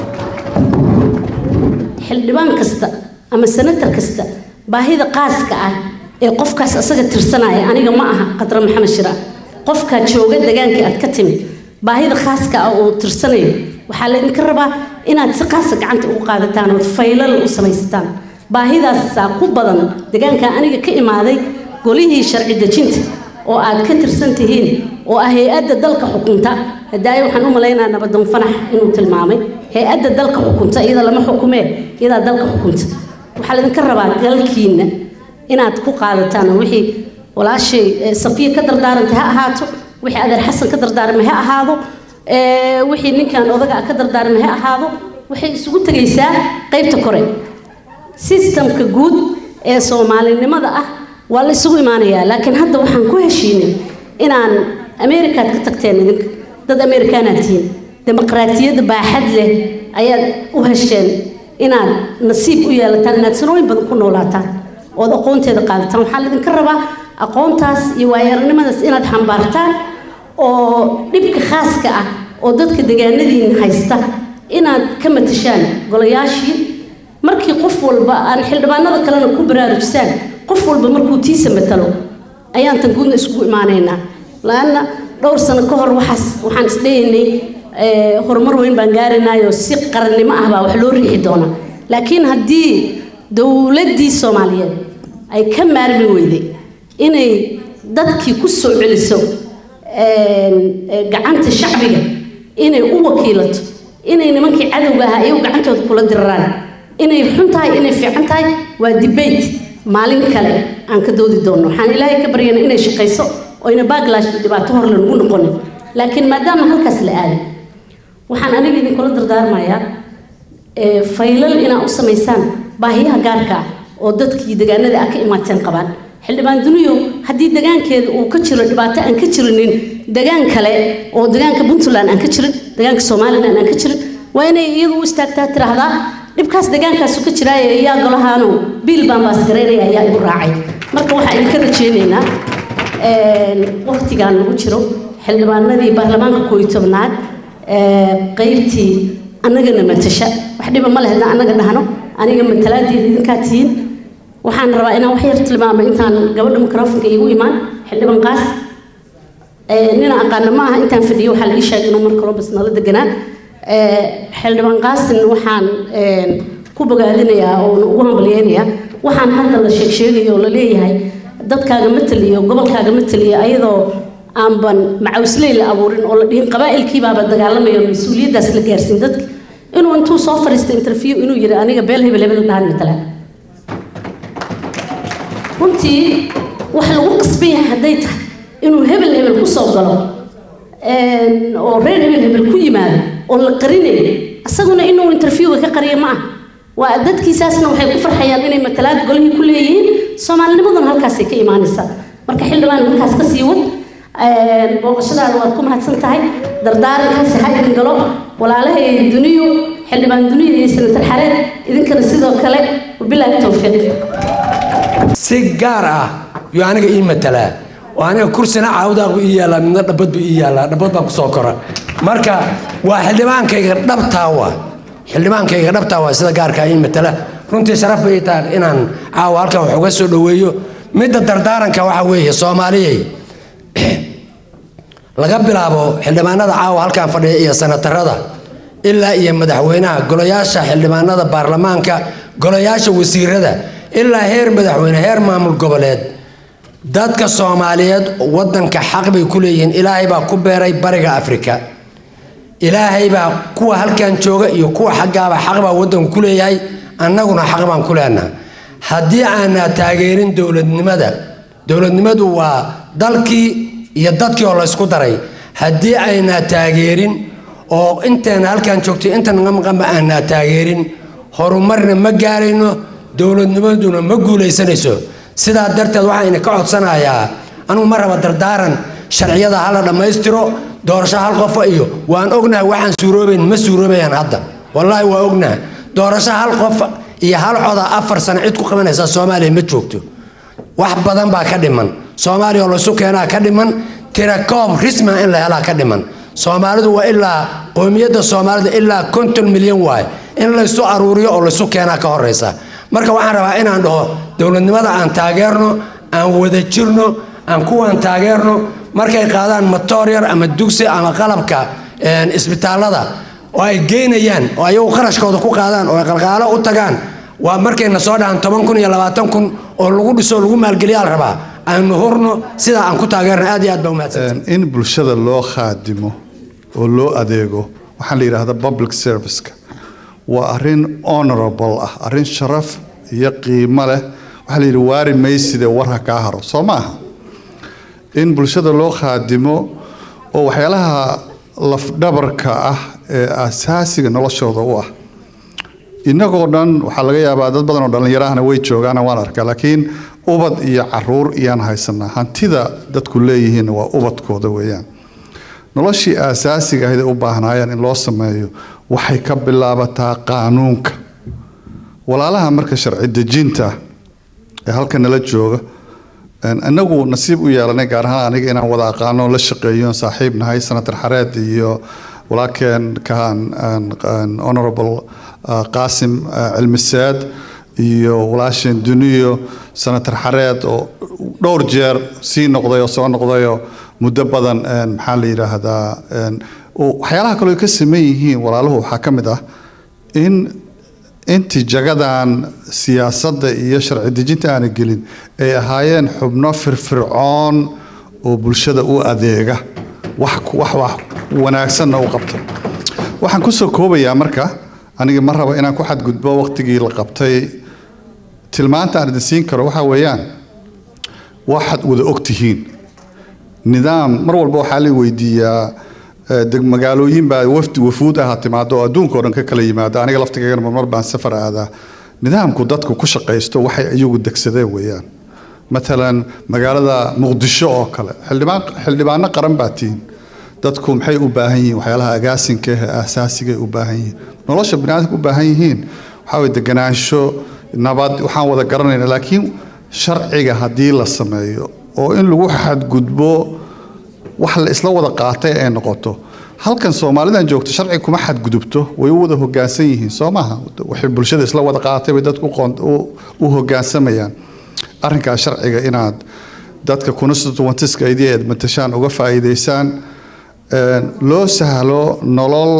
xildhibaan kasta ama senatar kasta baahida qaaska ah ee qofkaas asaga tirsanaya aniga ma aha qadra maxamed shira qofkaa jooga degaankii aad ka timid baahida khaaska ah oo tirsanayo waxaa laydinka rabaa inaad si qaasa gacanta ugu qaadataan ood faylal u samaysataan baahidaasaa ku badan degaanka aniga ka imaaday golihii sharci dejinta oo aad ka tirsan tihiin oo ah hay-adda dalka xukunta hadaayo waxaan u malaynaa nabadoon fanax inuu tilmaamay hay-adda dalka xukunta iyada lama xukumee iyadaa dalka xukunta waxaa laydinka rabaa galkiina inaad ku qaadataan wixii walaashay safiya ka dardaarantay ha ahaato wixii adeer xasan ka dardaarmay ha ahaado wixii ninkan odaga ka dardaarmay ha ahaado waxay isugu tegaysaa qaybta kore sistamka guud ee soomaalinimada ah waa la isugu imaanayaa laakiin hadda waxaan ku heshiinay inaan ameerikaad ka tagteen idinka dad ameerikaanaad tihiin dimuqraatiyadda baaxad leh ayaad u hesheen inaad nasiib u yeelataan inaad sanooyin badan ku noolaataan ood aqoonteeda qaadataan waxaa laydinka rabaa aqoontaas iyo waayaranimadaas inaad xambaartaan oo dhibka khaaska ah oo dadka degaanadiina haysta inaad ka matashaan golayaashii markii qof walba aan xildhibaanada kalena ku baraarujisaan qof walba markuu tiisa matalo ayaan tan guudna isugu imaanaynaa laanna dhowr sano ka hor waxaas waxaan isdhehaynay horumar weyn baan gaaranayo si qarannimo ah baa wax loo riixi doonaa laakiin haddii dowladdii soomaaliyeed ay ka maarmi weyday inay dadkii ku soo celiso gacanta shacbiga inay u wakiilato inay nimankii cadowga ahaa iyagu gacantooda kula diraraan inay xun tahay inay fiican tahay waa debate maalin kale aan ka doodi doonno waxaan ilaahay ka baryana inay shaqayso oyna backlash dhibaato hor lanugu noqonin laakiin maadaama halkaas la aaday waxaan aniga idinkula dardaarmayaa faylal inaad u samaysaan baahiyaha gaarka ah oo dadkii degaanada ah ka imaateen qabaan xildhibaan duniyo haddii degaankeeda uu ka jiro dhibaato aan ka jirinin degaan kale oo degaanka puntland aan ka jirin degaanka somalilan aan ka jirin waa inay iyadu u istaagtaa tiraahdaa dhibkaas degaankaasu ka jiraaye yaa golahaano biil baan baas garaynaya ayaa igu raacay marka waxaa idinka rajeynaynaa waqtigaan lagu jiro xildhibaanadii baarlamaanka kooiyo tobnaad qaybtii annagana matasha wax dhiba ma leh haddaan annaga dhahno aniga matalaadeeda idinkaa tihiin waxaan rabaa inaan wax yar tilmaamo intaan gabadha mikrofonka iigu imaan xildhibaan qaas nina aqaana ma aha intaan fadhiyo waxaa la ii sheegay inuu mar columbus nala deganaa xildhibaan qaasin waxaan ku bogaadinayaa oo ugu hambalyeynayaa waxaan hadda la sheeg sheegayo oo la leeyahay dadkaaga mataliyo gobolkaaga mataliyo ayadoo aanban macawsley la abuurin oo la dhihin qabaa'ilkiibaaba dagaalamayo mas-uuliyaddaas la gaarsiin dadka inuu intuu soo fadhiista interview inuu yidhi aniga beel hebel hebel dhahan matala runtii wax lagu qasban yahay hadday tahay inuu hebel hebel ku soo galo oo reer hebel hebel ku yimaado oon la qarinayn isaguna inuu interviewga ka qariyo ma ah waa dadkiisaasna waxay ku farxayaan inay matalaad golihii ku leeyihiin soomaalinimaduna halkaasay ka imaanaysaa marka xildhibaan halkaas ka sii wad booqashadaada waad ku mahadsan tahay dardaarankaasi ha idin galo walaalahay duniyu xildhibaan duniya iyo senatar xareed idinkana sidoo kale wabilaahi towfiiq si gaar ah yuu aniga ii matalaa oo aniga kursina caawdaaqbu ii yaallaa midna dhabbad buu ii yaallaa dhabbad baan kusoo kora marka waa xildhibaankayga dhabtaa waa xildhibaankayga dhabtaa waa sida gaarkaa ii matala runtii sharaf bay ii tahay inaan caawa halkan wax uga soo dhoweeyo midda dardaaranka waxa weeye soomaaliyey laga bilaabo xildhibaanada caawa halkan fadhiya iyo sanatarada ilaa iyo madaxweynaha golayaasha xildhibaanada baarlamaanka golayaasha wasiirada ilaa heer madaxweyne heer maamul goboleed dadka soomaaliyeed wadanka xaq bay ku leeyihiin ilaahay baa ku beeray bariga afrika ilaahay baa kuwa halkan jooga iyo kuwa xaggaaba xaq baa wadanku ku leeyahay annaguna xaq baan ku leenaha haddii aanaa taageerin dowladnimada dowladnimadu waa dalkii iyo dadkii oo laysku daray haddii aynaa taageerin oo inteena halkan joogtay inta naga maqanba aanaa taageerin horumarna ma gaarayno dowladnimaduna ma guulaysanayso sidaa darteed waxayna ka codsanayaa anugu ma raba dardaaran sharciyada hala dhammaystiro doorasho hal qofa iyo waan ognahay waxaan suuroobayn ma suuroobayaan hadda wallaahi waa ognahay doorasho hal qof iyo hal coda afar sano cid ku qabanaysa soomaaliya ma joogto wax badan baa ka dhiman soomaaliya oo laysu keenaa ka dhiman tirakoob risma in la helaa ka dhiman soomaalidu waa ilaa qowmiyadda soomaalida ilaa konton milyan waaye in laysu aruuriyo oo laysu keenaa ka horeysa marka waxaan rabaa inaan dhaho dowladnimada aan taageerno aan wada jirno aan kuwaan taageerno markay qaadaan matoor yar ama dugsi ama qalabka isbitaalada oo ay geynayaan oo ayagu qarashkooda ku qaadaan oo ay qalqaalo u tagaan waa markayna soo dhahan toban kun iyo labaatan kun oo lagu dhiso lagu maalgeliyaa la rabaa aynu hurno sidaa aan ku taageerno aad iyo aad baa umahadsan in bulshada loo khaadimo oo loo adeego waxaa la yidhaahda public serviceka waa arrin honorable ah arrin sharaf iyo qiimo leh waxaa la yidhi waari mayside war ha kaa haro soo ma aha in bulshada loo khaadimo oo waxyaalaha lafdhabarka ah ee asaasiga noloshooda u ah innagoo dhan waxaa laga yaabaa dad badan oo dhallinyarahana way joogaana waan arkaa laakiin ubad iyo caruur iyaan haysanaa hantida dadku leeyihiin waa ubadkooda weeyaan noloshii aasaasiga ahayd ay u baahnaayeen in loo sameeyo waxay ka bilaabataa qaanuunka walaalaha marka sharci dejinta ee halka nala jooga inagu nasiib u yeelanay gaar ahaan aniga inaan wada aqaano la shaqeeyo saaxiib nahay senator xareed iyo walaalkeen kahan honorable qaasim cilmiseed iyo walaasheen duniyo senator xareed oo dhowr jeer sii noqday oo soo noqdayoo muddo badan maxaa la yidhaahdaa waxyaalaha kaloo ay ka sameyn yihiin walaaluhu waxaa ka mid ah in intii jagadan siyaasadda iyo sharci dejinta aana gelin ay ahaayeen xubno firfircoon oo bulshada u adeega wax wax wax wanaagsanna u qabta waxaan kusoo koobayaa marka aniga ma rabo inaan ku xadgudbo waqtigii la qabtay tilmaanta aan idin siin karo waxaa weeyaan waxaad wada og tihiin nidaam mar walba waxaa la weydiiyaa magaalooyin baa wafdi wafuud aha timaado oo adduunka o dhan ka kala yimaado aniga laftigeena marmar baan safar aadaa nidaamku dadku ku shaqaysto waxay iyagu degsadeen weeyaan matalan magaalada muqdisho oo kale xildhibaan xildhibaano qaran baa tihiin dadku maxay u baahan yihiin waxyaalaha agaasinka ee aasaasiga u baahan yihiin nolosha biniaadamka u baahan yihiin waxaa weye deganaansho nabad waxaan wada garanayna laakiin sharciga haddii la sameeyo oo in lagu xadgudbo wax la isla wada qaatay ay noqoto halkan soomaalidan joogto sharci kuma xadgudubto way u wada hogaansan yihiin soo maaha waxay bulshada isla wada qaatay bay dadku u hogaansamayaan arrinkaas sharciga inaad dadka constituentiska idii aad matashaan uga faa'iidaysaan loo sahlo nolol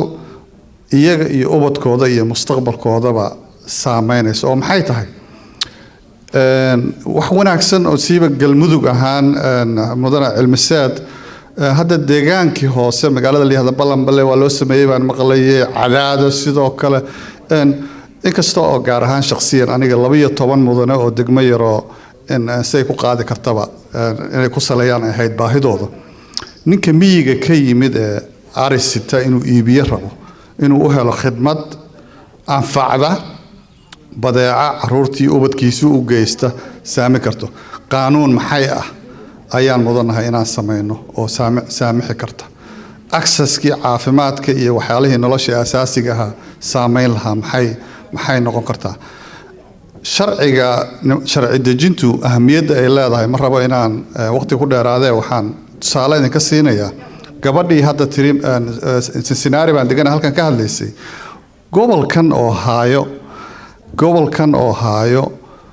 iyaga iyo ubadkooda iyo mustaqbalkoodaba saameynaysa oo maxay tahay wax wanaagsan oo siiba galmudug ahaan mudane cilmiseed hadda deegaankii hoose magaalada layihahda ballanballe waa loo sameeyey baan maqlayay cadaado sidoo kale inkasta oo gaar ahaan shakhsiyan aniga labaiyo toban mudane oo degmo yaroo siay ku qaadi kartaba inay ku saleeyaan ay ahayd baahidooda ninka miyiga ka yimid ee arisita inuu iibiyo rabo inuu u helo khidmad anfacda badeeca caruurtii ubadkiisu u geysta saami karto qaanuun maxay ah ayaan mudannahay inaan samayno oo saamixi karta acceski caafimaadka iyo waxyaalihii nolosha asaasiga ahaa saameyn lahaa maxay maxay noqon kartaa sharciga sharci dejintu ahamiyadda ay leedahay ma rabo inaan waqti ku dheeraadee waxaan tusaale idinka siinayaa gabadhii hadda tiri cincinnati baan degana halkan ka hadlaysay gobolkan oo haayo gobolkan oo haayo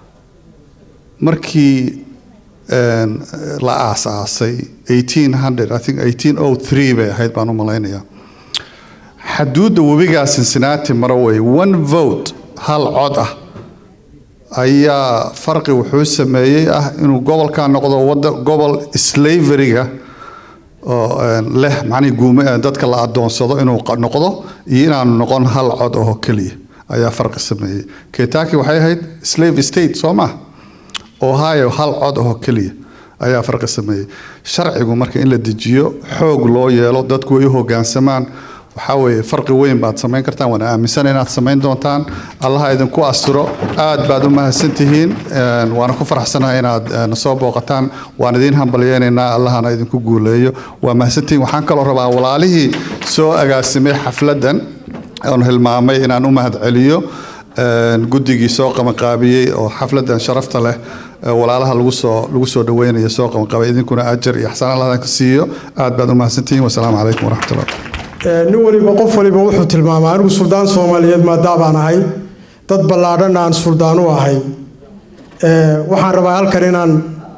markii la aasaasay bay ahayd baan u malaynayaa xaduudda webigaa cincinnati mara wey one vote hal cod ah ayaa farqi wuxuu sameeyey ah inuu gobolkan noqdo wada gobol slaveryga oo leh macnihii guume dadka la adoonsado inuu noqdo iyo inaanu noqon hal cod oo keliya ayaa farqi sameeyey kentucky waxay ahayd slave state soo maa ohio hal cod oo keliya ayaa farqi sameeyey sharcigu marka in la dejiyo xoog loo yeelo dadku ay u hogaansamaan waxaa weeye farqi weyn baad samayn kartaan waana aaminsan inaad samayn doontaan allaha idinku asturo aad baad u mahadsantihiin waana ku faraxsanahay inaad nasoo booqataan waan idiin hambalyeynaynaa allahana idinku guuleeyo waa mahadsantihiin waxaan kaloo rabaa walaalihii soo agaasimay xafladdan oon hilmaamay inaan u mahadceliyo guddigii soo qabanqaabiyey oo xafladan sharafta leh walaalaha lagu soo lagu soo dhaweynayo soo qabanqaabay idinkuna ajar iyo axsaan allah ka siiyo aad baad u mahadsantihiin wasalaamu calaykum waraxmatullah nin waliba qof waliba wuxuu tilmaamaa anigu suldaan soomaaliyeed maadaabaan ahay dad ballaadhan aan suldaan u ahay waxaan rabaa halkan inaan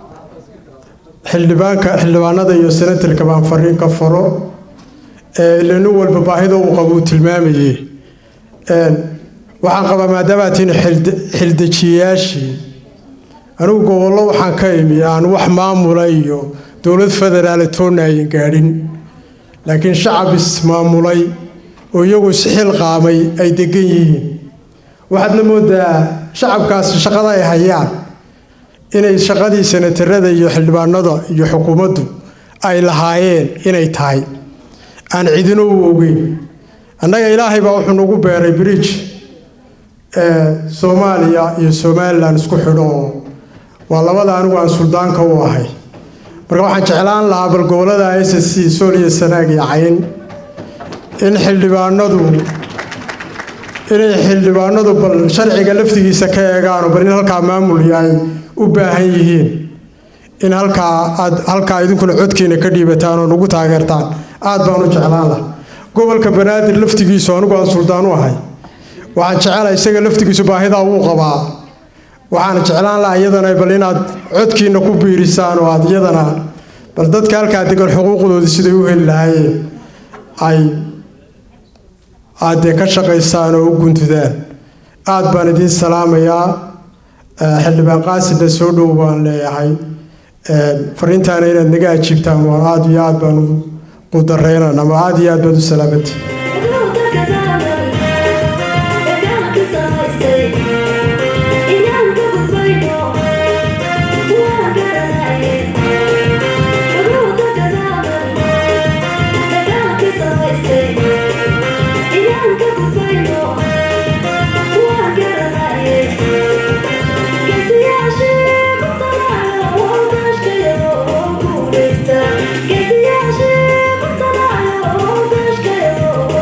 xildhibaanka xildhibaanada iyo senatarka baan fariin ka faro ila nin walba baahida uu qabo uu tilmaamayey waxaan qabaa maadaamaad tihiin xildejiyayaashii anigu gobollo waxaan ka imi aan wax maamula iyo dowlad federaale toonna ayan gaadhin laakiin shacab ismaamulay oo iyagu isxilqaamay ay degan yihiin waxaadna moodaa shacabkaasi shaqada ay hayaan inay shaqadii senatarada iyo xildhibaanada iyo xukuumaddu ay lahaayeen inay tahay aan cidino u ogeyn annaga ilaahay baa wuxuu nagu beeray bridge soomaaliya iyo somalilan isku xidho oo waa labada anigu aan suldaanka u ahay marka waxaan jeclaan lahaa bal gobolada s s c sool iyo sanaag iyo cayn in xildhibaanadu inay xildhibaanadu bal sharciga laftigiisa ka eegaano bal in halkaa maamul ay u baahan yihiin in halkaa aad halkaa idinkuna codkiina ka dhiibataan oo nagu taageertaan aad baan u jeclaan laha gobolka banaadir laftigiisu anigu aan suldaan u ahay waxaan jecelahay isaga laftigiisu baahidaa wuu qabaa waxaan jeclaan lahaa iyadana bal inaad codkiina ku biirisaan oo aad iyadana bal dadka halkaa degan xuquuqdoodii siday u heli lahaayeen ay aad dee ka shaqaysaan oo u guntudaan aad baan idiin salaamayaa xildhibaan qaasidna soo dhow baan leeyahay fariintaana inaad naga ajiibtaan waan aad iyo aad baan u dareynan ama aad iyo aad baad u salaamantii Yeah.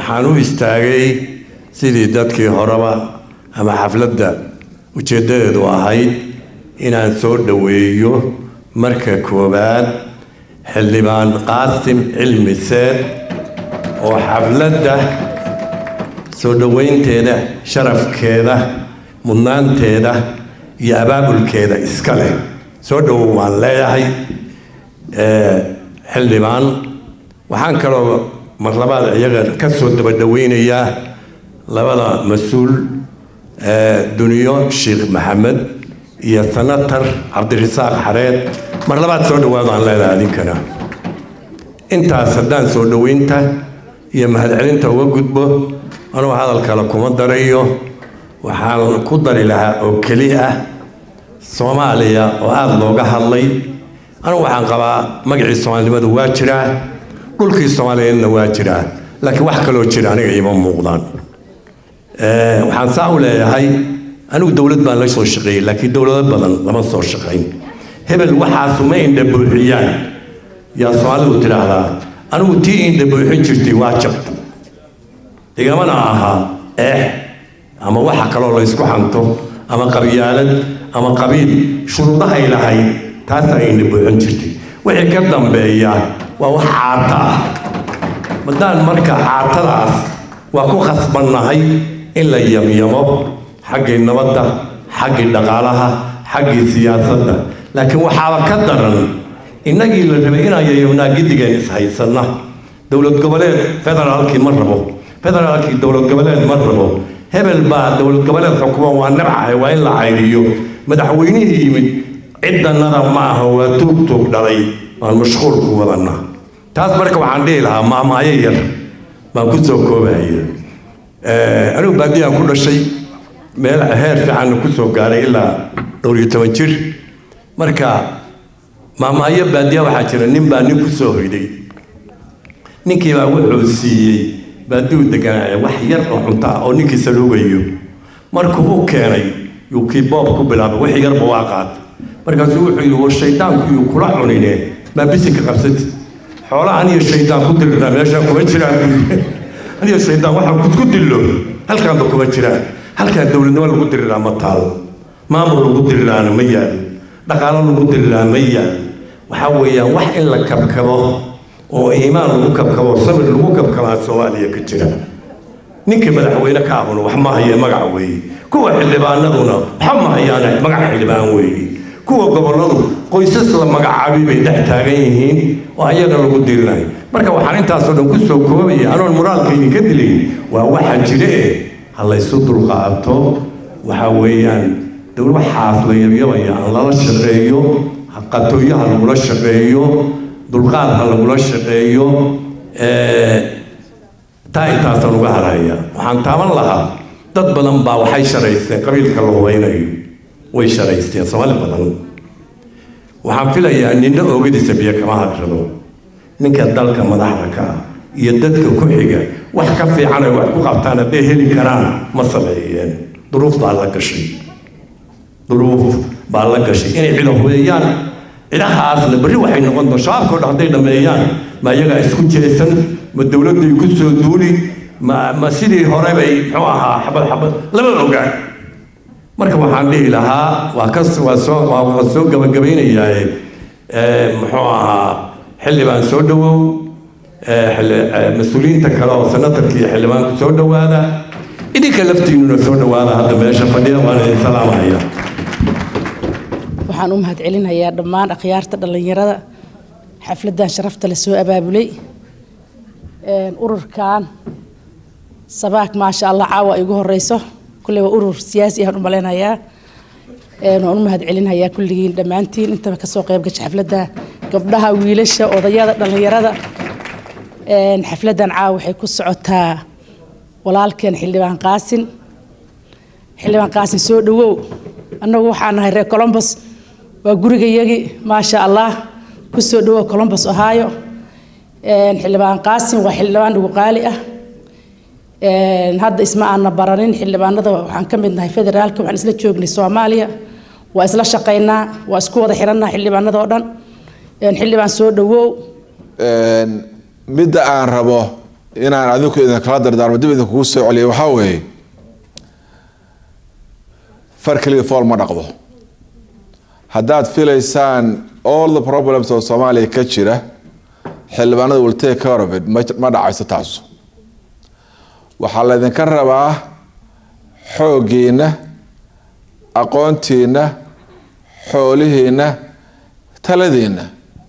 waxaan u istaagay sidii dadkii horeba ama xafladda ujeeddadeedu ahayd inaan soo dhoweeyo marka koowaad xildhibaan qaasim cilmi seed oo xafladda soo dhoweynteeda sharafkeeda mudnaanteeda iyo abaabulkeeda iska leh soo dhowow waan leeyahay xildhibaan waxaan kaloo marlabaad iyaga ka soo daba dhoweynayaa labada mas-uul duniyo sheekh maxamed iyo senator cabdirasaaq xareed mar labaad soo dhawaadaan leedahay adinkana intaas haddaan soo dhoweynta iyo mahadcelinta uga gudbo anugu hadal kale kuma darayo waxaan ku dari lahaa oo keli ah soomaaliya oo aada looga hadlay anugu waxaan qabaa magacii soomaalinimadu waa jiraa dhulkii soomaaliyeedna waa jiraa laakiin wax kaloo jira aniga iima muuqdaan waxaan saa u leeyahay anigu dowlad baan la soo shaqeeyey laakiin dowlado badan lama soo shaqayn hebel waxaasu ma indha buuxiyaan yaa soomaalidu tidhaahdaa anigu tii indha buuxin jirtay waa jabta igamana aha eex ama waxa kaloo la ysku xanto ama qabyaalad ama qabiil shuruudahay lahayd taasaa indha buuxin jirtay wixii ka dambeeya waa wax caata ah maddaan marka caatadaas waa ku khasbannahay in la yamyamo xaggii nabadda xaggii dhaqaalaha xaggii siyaasadda laakiin waxaaba ka daran innagii la rabay inaan yayamnaa giddigeen ishaysanna dowlad goboleed federaalkii ma rabo federaalkii dowlad goboleed ma rabo hebel baa dowlad goboleed xukuma waa nabcahay waa in la cayriyo madaxweynihii yimid ciddannada ma aha waa tuug tuug dhalay aan mashquulku wadanna taas marka waxaan dhihi lahaa maamaayo yar baan ku soo koobaya anigu baadiyaan ku dhashay meel heer fiicanna ku soo gaaray ilaa dhowr iyo toban jir marka maamaayo baadiya waxaa jira nin baa nin ku soo hoyday ninkii baa wuxuu siiyey baadiyu deganaaye wax yar oo cunto ah oo ninkii saluugayo markuu u keenay yuu kii boob ku bilaabay wix yarba waa qaatay markaasuu wuxuu yidhi war shaydaanku yuu kula cunine maa bisinka qabsati xoolaha aniyo shaydaan ku dirirnaa meeshaan kuma jiraan aniyo shaydaan waxaan kusku dillo halkaanba kuma jiraan halkaan dowladnimo lagu diriraa ma taalo maamul lagu diriraana ma yaalo dhaqaalo lagu diriraa ma yaalo waxaa weeyaan wax in la kabkabo oo iimaan lagu kabkabo sabir lagu kabkabaa soomaaliya ka jira ninkii madaxweyne ka abuna wax ma hayee magac weeye kuwa xildhibaanaduna waxa ma hayaane magac xildhibaan weeye kuwa gobolladu qoysas la magacaabay bay dhex taagan yihiin oo ayaga lagu dirinayo marka waxaan intaasoo dhan ku soo koobaya anoon moraalka idinka dilayn waa waxa jire eh ha laysu dulqaato waxa weeyaan dowla waxaas la yabyabaya aan lala shaqeeyo qatooyaha lagula shaqeeyo dulqaad ha lagula shaqeeyo taa intaasaan uga haraya waxaan taaban lahaa dad badan baa waxay sharaysteen qabiilka la hubaynayo way sharaysteen soomaali badan waxaan filayaa ninna oogadiisa biyo kama hadrado ninka dalka madaxda ka ah iyo dadka ku xiga wax ka fiican ay wax ku qabtaan hadday heli karaan ma sameeyeen duruuf baa la gashay duruuf baa la gashay inay cido hubeeyaan cidahaasna berri waxay noqon doon shabaabkao dhan hadday dhammeeyaan ma iyagaa isku jeesan ma dowladday ku soo duuli ma ma sidii hore bay muxuu ahaa xabad xabad lama ogaan marka waxaan dhihi lahaa waa ka waa soo waa waa soo gabagabaynayaa muxuu ahaa xildhibaan soo dhawow mas-uuliyiinta kale oo senatarka iyo xildhibaanku soo dhowaada idinka laftiinuna soo dhowaada hadda meesha fadhiya waan idin salaamaya waxaan u mahadcelinayaa dhammaan akhyaarta dhallinyarada xafladdan sharafta la soo abaabulay ururkan sabaak maasha allah caawa ay ugu horeyso kulley waa urur siyaasi ahaan u malaynayaa waan u mahadcelinayaa kulligiin dhammaantiin intaba kasoo qayb gasha xafladda gabdhaha wiilasha odayada dhallinyarada xafladdan caawa waxay ku socotaa walaalkeen xildhibaan qaasin xildhibaan qaasin soo dhawow annagu waxaan nahay reer colombos waa gurigayagii maasha allah ku soo dhawow colombos ohio xildhibaan qaasin waa xildhibaan ugu qaali ah hadda isma aana baranin xildhibaanada waxaan ka mid nahay federaalka waxaan isla joognay soomaaliya waa isla shaqaynaa waa isku wada xirannaha xildhibaanada oo dhan xildhibaan soo dhawow midda aan rabo inaan adinku idinkala dardaarmo dib idinkugu soo celiyo waxaa weeye far keliya fool ma dhaqdo haddaad filaysaan all the problems oo soomaaliya ka jira xildhibaanada will take care of it ma ma dhacayso taasu waxaa laydinka rabaa xooggiina aqoontiina xoolihiina taladiina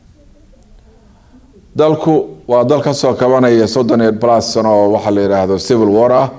dalku waa dal ka soo kabanaya soddon iyo plus sano oo waxaa la yidhaahdo civil war ah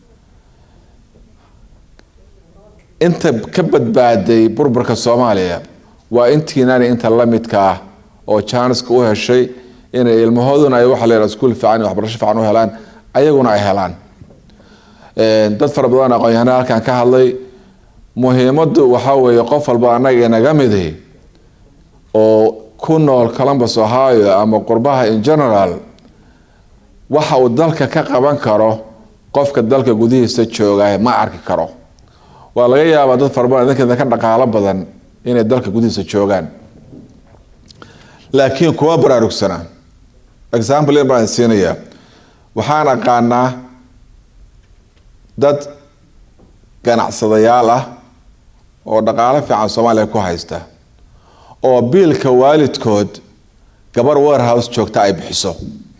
inta ka badbaaday burburka soomaaliya waa intiinani inta la midka ah oo jaaniska u heshay inay ilmahooduna ay waxa la yidhahdo iskuul fiican iyo waxbarasho fiican u helaan ayaguna ay helaan dad fara badan aqoon-yahanaa halkan ka hadlay muhiimaddu waxaa weeye qof walba annaga inaga midi oo ku nool columbus ohio ama qurbaha in general waxa uu dalka ka qaban karo qofka dalka gudihiisa jooga ma arki karo waa laga yaabaa dad fara badan idinka ka dhaqaalo badan inay dalka gudihiisa joogaan laakiin kuma baraarugsana example in baan siinayaa waxaan aqaanaa dad ganacsadayaal ah oo dhaqaalo fiican soomaaliya ku haysta oo biilka waalidkood gabar warehouse joogta ay bixiso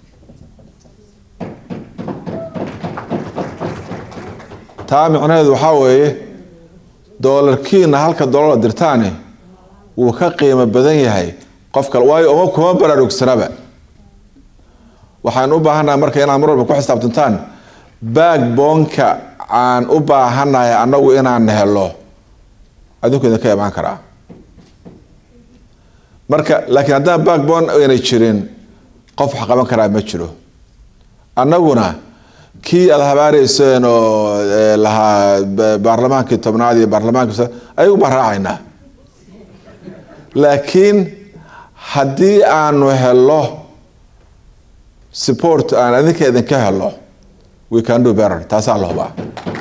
taa micnaheedu waxaa weeye doolarkiina halka doolar dirtaani wuu ka qiimo badan yahay qof kale waayo uma kuma baraarugsanaba waxaan u baahannahay marka inaad mar walba ku xisaabtantaan baagboonka aan u baahannahay annagu inaan helo adinku idinka imaan karaa marka laakiin haddaan backbone aynay jirin qof wax qaban karaa ma jiro annaguna kii aada habaareyseen oo lahaa baarlamaankii tobnaad iyo baarlamaankii ayagu baan raacaynaa laakiin haddii aanu helo support aan adinka idinka helo we can do better taasaa la hubaa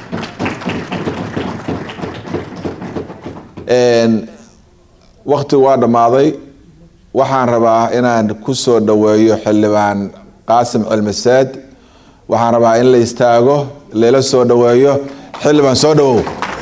waktigu waa dhammaaday waxaan rabaa inaan ku soo dhoweeyo xildhibaan qaasim cilmiseed waxaan rabaa in la istaago layla soo dhoweeyo xildhibaan soo dhowow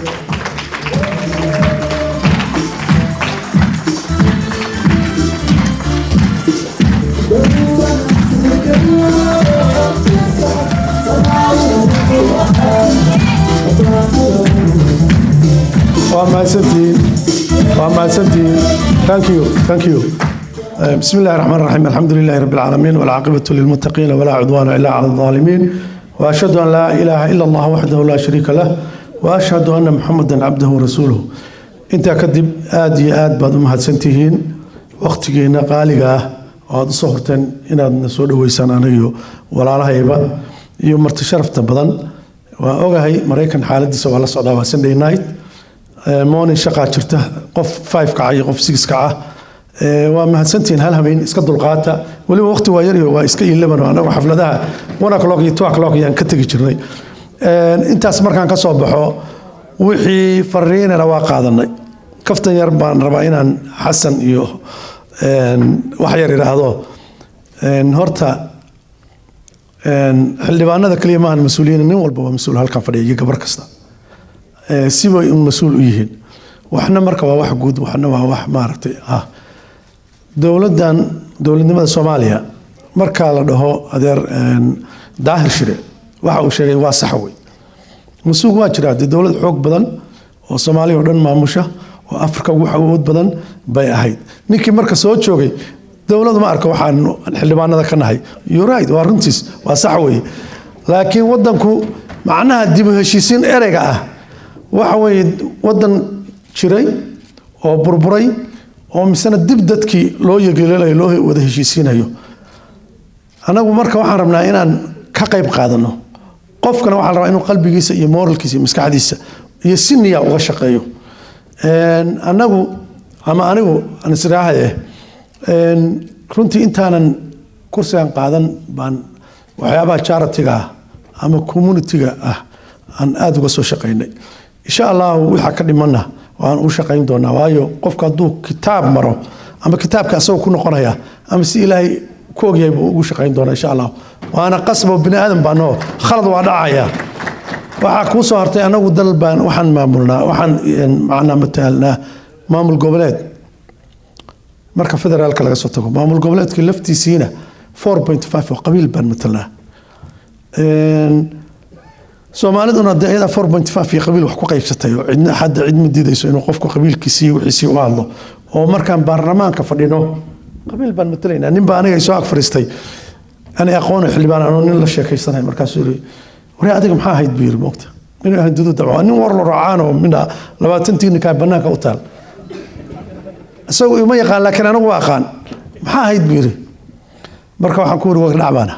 waa mahadsantihiin waa mahadsantihiin thank you thank you بسم الله الرحمن الرحيم الحمد لله رب العالمين والعاقبة للمتقين ولا عدوان إلا على الظالمين وأشهد أن لا إله إلا الله وحده لا شريك له وأشهد أن محمدا عبده ورسوله أنت كدب آدي آد بعد ما هتسنتهين وقتنا قالقة وهذا صهرتن إن هذا نسود ويسان أنا ولا رهيبة يوم مرتشرفت بدن وأوجهي مريكان حالة سوى الله صعدا وسندي نايت موني شقة شرته قف فايف كعي قف سكس كعه waa mahadsantihiin hal habeen iska dulqaata weliba waqti waa yaryo waa iska ileban anagu xafladaha one o'clock iyo two o'clock ayaan ka tegi jirnay intaas markaan ka soo baxo wixii fariinana waa qaadanay kaftan yar baan rabaa inaan xasan iyo wax yar idhaahdo horta xildhibaanada kaliya maahan mas-uuliyiin nin walba waa mas-uul halkan fadhiya iyo gabar kasta sibay un mas-uul u yihiin waxna marka waa wax guud waxna waa wax maaragtay ah dowladdan dowladnimada soomaaliya markaa la dhaho adeer daahir shire waxa uu sheegay waa sax wey masuuq waa jiraa dee dowlad xoog badan oo soomaaliya oo dhan maamusha oo afrika ugu awood badan bay ahayd ninkii marka soo joogay dowladu ma arka waxaan xildhibaanada ka nahay yuraid waa runtiis waa sax wey laakiin wadanku macnaha dib u heshiisiin ereyga ah waxa weeye wadan jiray oo burburay oo misena dib dadkii loo yegelinayo loo wada heshiisiinayo anagu marka waxaan rabnaa inaan ka qayb qaadano qofkana waxaan rabaa inuu qalbigiisa iyo moralkiisa iyo maskaxdiisa iyo si niya uga shaqeeyo anagu ama anigu aan israahaye runtii intaanan kursigan qaadan baan waxyaabaha charitiga ah ama communitiga ah aan aada uga soo shaqaynay insha allahu waxaa ka dhimana waan u shaqayn doonaa waayo qofka hadduu kitaab maro ama kitaabka asagoo ku noqonaya ama si ilaahay ku ogyahay buu ugu shaqayn doonaa insha allah waana qasbo bini aadan baa noo khalad waa dhacaya waxaa kuu soo hartay anagu dal baan waxaan maamulnaa waxaan macnaa mataalnaa maamul goboleed marka federaalka laga soo tago maamul goboleedka laftiisiina 4.5 oo qabiil baan matalnaa soomaaliduna dee iyada 4.5 iyo qabiil wax ku qaybsatay oo cidna hadda cid ma diidayso inuu qofku qabiilkiisii wixiisii u hadlo oo markaan baarlamaanka fadhino qabiil baan matalaynaa nin baa aniga isoo ag fadhiistay ani aqoona xildhibaan anoo nin la sheekaysanay markaasuu yiri wari adiga maxaa ahayd buu yiri moogta inuu ahayd dudu dabco nin war la raacaan oo midha labaatantii ninkaa bannaanka u taal isagu ima yaqaan laakiin anigu waa aqaan maxaa ahayd buu yiri marka waxaan ku wiri wagdhac baana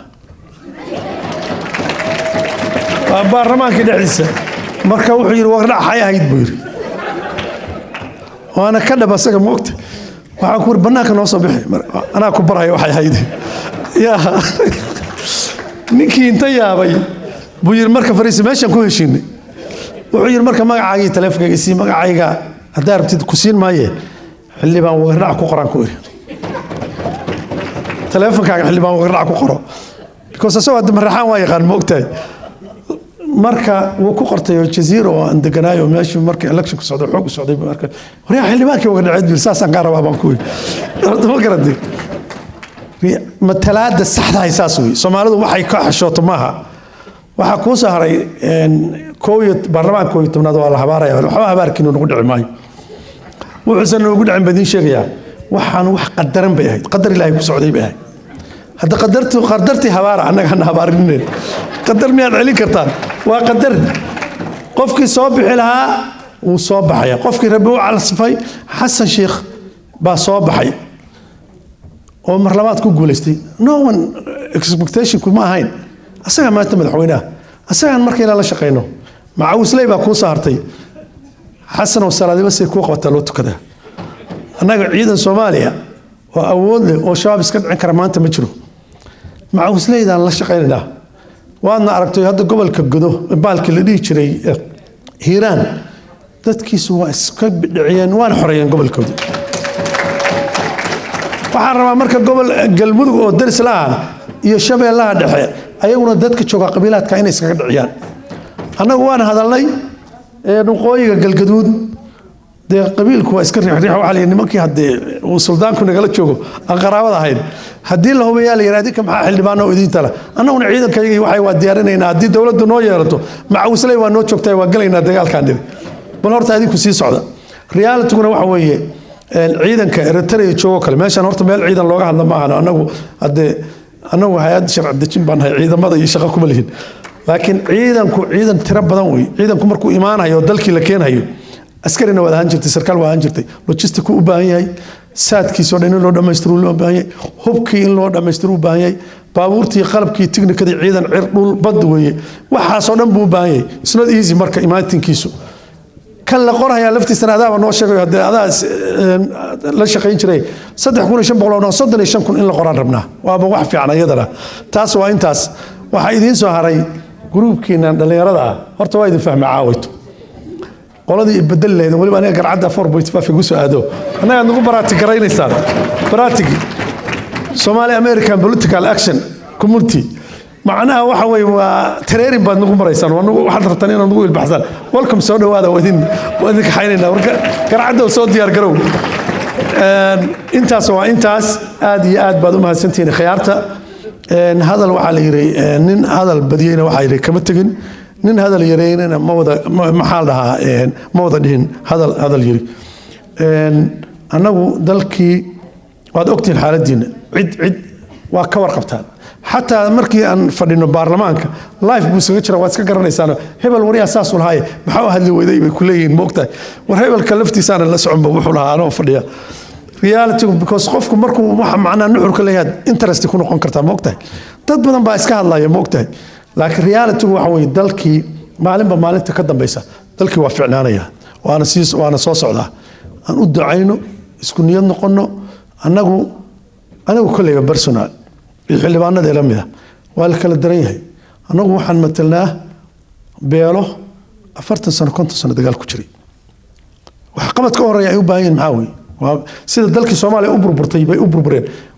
waa baarlamaankii dhexdiisa marka wuxuu yidhi wagdhac xay ahayd buu yidhi waana ka dhab asaga moogta waxaan ku wiri bannaanka noo soo bixi anaa ku baraya waxay ahayd yaa ninkii inta yaabay buu yidhi marka fariisi meeshaan ku heshiinay wuxuu yidhi marka magacaagii taleefonkayga sii magacayga haddaa rabtid ku siin maaye xildhibaan wagardhac ku qoraan ku iri taleefonkaaga xildhibaan wagardhac ku qoro because asagoo hadda maraxaan waa yaqaan ma ogtahay marka wuu ku qortay oo jaziira oo aan deganaayo meeshii markii electionku socday xoog u socday marka waryaa xildhibaankii wagardhaceed bil saasaan kaa rabaa baan ku iri horta ma garatay matalaada saxdahay saas wey soomaalidu waxay ka xashooto maaha waxaa kuu soo haray kooyo baarlamaanka kooyo tobnaad waa la habaaraya waxba habaarkiinu nagu dhici maayo wuxuusan noogu dhicin baan idiin sheegayaa waxaan wax qadaran bay ahayd qadar ilaahay ku socday bay ahayd hadda qadartii qadartii habaara annaga hana habaarineen qadar miyaad celin kartaan waa qadar qofkii soo bixi lahaa wuu soo baxaya qofkii rabbi u calsifay xasan sheikh baa soo baxay oo mar labaad ku guulaystay no one expectationku ma ahayn asagaa maanta madaxweynaha asagaan markayna la shaqayno macawisley baa kuu soo hartay xasan oo salaadiba say kuu qabataa loo tukadaa annaga ciidan soomaaliya oo awood leh oo shabaab iska dhicin kara maanta ma jiro macawisleydaan la shaqaynaynaa waadna aragtay hadda gobolka godo baalkii la dhihi jiray hiiraan dadkiisu waa iska dhiciyeen waana xoreeyeen gobolkoodii waxaan rabaa marka gobol galmudug oo daris la ah iyo shabeellaha dhexe ayaguna dadka jooga qabiilaadka inay iskaga dhiciyaan annagu waan hadalnay waqooyiga galgaduud dee qabiilku waa iska riixriix waxaa la nimankii haddee uu suldaanku nagala joogo aan qaraabada ahayn haddii la hubayaa la yidhahdi ka maxaa xildhibaano oo idiin tala annaguna ciidankayagii waxay waa diyaarinaynaa haddii dowladdu noo yeelato macawisley waa noo joogtaa waa gelaynaa dagaalkaan dhiri bal horta adinku sii socda realitiguna waxa weeye ciidanka eritrea joogo kale meeshaan horta meel ciidan looga hadla ma ahano annagu haddee annagu hay-ad sharci dejin baan nahay ciidamada iyo shaqo kuma lihin laakiin ciidanku ciidan tiro badan wey ciidanku markuu imaanayo oo dalkii la keenayo askarina waad ahaan jirtay sarkaal waa ahaan jirtay logistiku u baahan yahay saadkiisoo dhan in loo dhammaystiro loo baahan yahay hubkii in loo dhammaystiro u baahan yahay baabuurtii qalabkii tiknikadii ciidan cir dhul bad weeye waxaasoo dhan buu u baahan yahay isnot easy marka imaatinkiisu kan la qorayaa laftiisana adaaba noo sheegayo haddee adaa la shaqayn jiray saddex kun iyo shan boqol oo soddon iyo shan kun in la qoraan rabnaa waaba wax fiican iyadana taas waa intaas waxaa idiin soo haray gruubkiinan dhallinyarada ah horta waa idin fahma caawayto qoladii ibedeli lahayd weliba aniga garcadda four point five igu soo aado annaga nagu baraati garaynaysaan baraatigi somali american political action community macnaha waxa weye waa tareerin baad nagu maraysaan waxaad rabtaan inaad nagu ilbaxsaan welcome soo dhawaada waa idin waa idin kaxaynaynaa marka garcadda soo diyaar garow intaas waa intaas aad iyo aad baad u mahadsantihiin khiyaarta hadal waxaa la yidhi nin hadal badiyeyna waxaa yidhi kama tegin nin hadal yareynana ma wada maxaa la dhahaa ma wada dhihin hadal hadal yiri annagu dalkii waad ogtihiin xaaladiina cid cid waa ka warqabtaan xataa markii aan fadhino baarlamaanka life buu isaga jira waad iska garanaysaan hebel waryaa saasuu lahaaye maxaa u hadli weyday bay ku leeyihiin moogtahay war hebelka laftiisaana la soconba wuxuu lahaa anoo fadhiya reality because qofku markuu waxa macnaa nuxurka leeyahay interest ku noqon kartaa moogtahay dad badan baa iska hadlaya moogtahay laakiin realitygu waxa weeye dalkii maalinba maalinta ka dambeysa dalkii waa ficnaanaya waana sii waana soo socdaa aan u ducayno isku niyad noqono annagu anigu kolleyba personal iyo xildhibaanada ila mida waa la kala daran yahay annagu waxaan matelnaa beelo afartan sano konton sano dagaal ku jiray wax qabad ka horeeya ay u baahan yihin maxaa weeye waa sida dalkii soomaaliya u burburtay bay u burbureen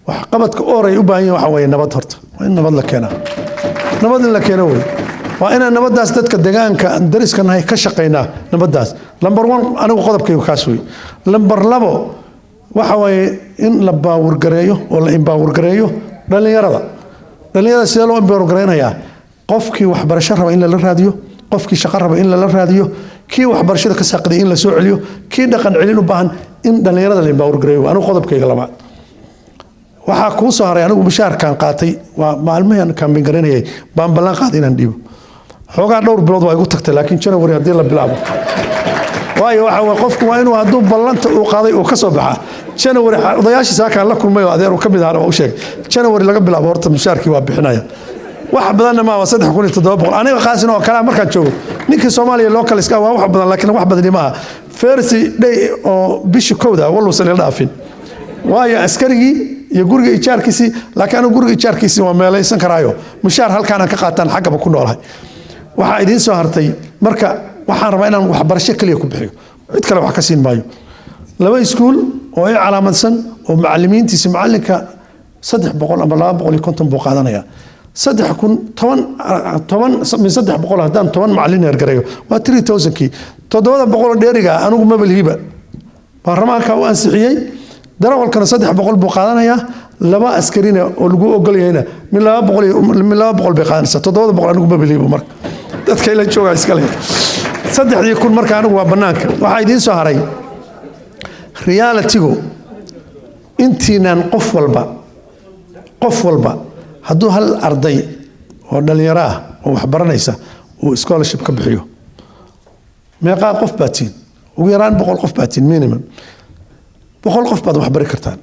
waxqabadka ooray u baahan yihin waxa weeye nabad horta waa in nabad la keenaa nabad in la keeno wey waa inaan nabadaas dadka degaanka dariska nahay ka shaqaynaa nabadaas lamber one anigu qodobkaygu kaas wey lamber labo waxa weeye in la baawurgareeyo oo la imbaawurgareeyo dhallinyarada dhallinyarada sidee loo imbaawurgareynayaa qofkii waxbarasho raba in lala raadiyo qofkii shaqo raba in lala raadiyo kii waxbarashada ka saaqiday in la soo celiyo kii dhaqan celin u baahan in dhallinyarada la imbaawurgareeyo anigu qodobkayga labaad waxaa kuu soo haray anigu mushaharkaan qaatay waa maalmihii aan kaambin garanayay baan ballan qaaday inaan dhiibo xoogaa dhowr bilood waa igu tagtay laakiin janawari haddii la bilaabo waayo waxa weye qofku waa inuu hadduu ballanta uu qaaday uu ka soo baxaa janawari odayaashii saakaan la kulmay oo adeer uu ka mid ahana waa u sheegay janawari laga bilaabo horta mushaharkii waa bixinaya wax badanna maa waa saddex kun iyo toddoba boqol aniga qaasin oo kalea markaan joogo ninkii soomaaliya local iska waa wax badan laakiin wax badani maaha fersi day oo bishii kowda waluusan ila dhaafin waayo askarigii iyo guriga ijaarkiisii laakiin anigu guriga ijaarkiisii waa meelaysan karaayo mushaar halkaanaan ka qaataan xaggaba ku noolahay waxaa idiin soo hartay marka waxaan rabaa inaan waxbarasho keliya ku bixiyo cid kale wax ka siin maayo laba iskuul oo i calaamadsan oo macalimiintiisa macalinka saddex boqol ama laba boqol iyo konton buu qaadanaya saddex kun toban toban min saddex boqol haddaan toban macalin eergareeyo waa three thousandkii toddobada boqoloo dheeriga anigu mabelhiiba baarlamaanka u ansixiyey darawalkana saddex boqol buu qaadanayaa laba askarina oo lagu ogolyahayna min laba boqol min laba boqol bay qaadanaysaa toddobada boqol anigu mabelhiiba marka dadka ila joogaa iskale saddexdii kun marka anigu waa bannaanka waxaa idiin soo haray realitigu intiinan qof walba qof walba hadduu hal arday oo dhallinyaro ah oo waxbaranaysa uu scholarship ka bixiyo meeqaa qof baa tiin ugu yaraan boqol qof baa tiin minimum boqol qof baad waxbari kartaan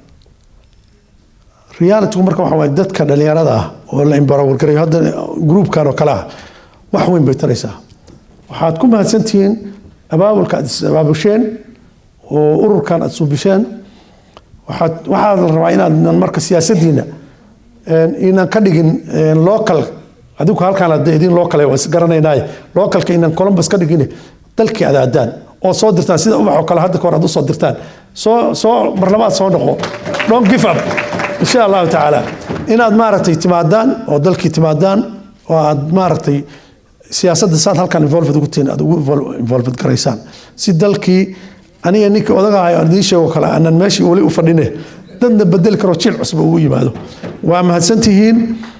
realitigu marka waxa waaye dadka dhallinyarada ah oo la imbarawalgarayo hadda gruupkan oo kale ah wax weyn bay taraysaa waxaad ku mahadsantihiin abaabulka aad is abaabusheen oo ururkan aad suubisheen waxaad waxaa la rabaa inaad marka siyaasaddiina inaan ka dhigin local adigu halkaan hadda idin local waa isgaranaynaaye localka inaan columbus ka dhigin dalkii aad aadaan oo soo dirtaan sida ubax oo kale hadda ka hor aad usoo dirtaan soo soo marlabaad soo noqo don't give up insha allahu tacaala inaad maaragtay timaadaan oo dalkii timaadaan oo aad maaragtay siyaasadda saad halkan involved ugu tihiin aad ugu involved garaysaan si dalkii aniga ninkii odagahayo aan idiin sheego kale aanan meeshii weli u fadhine dadna bedeli karo jiil cusub ugu yimaado waa mahadsantihiin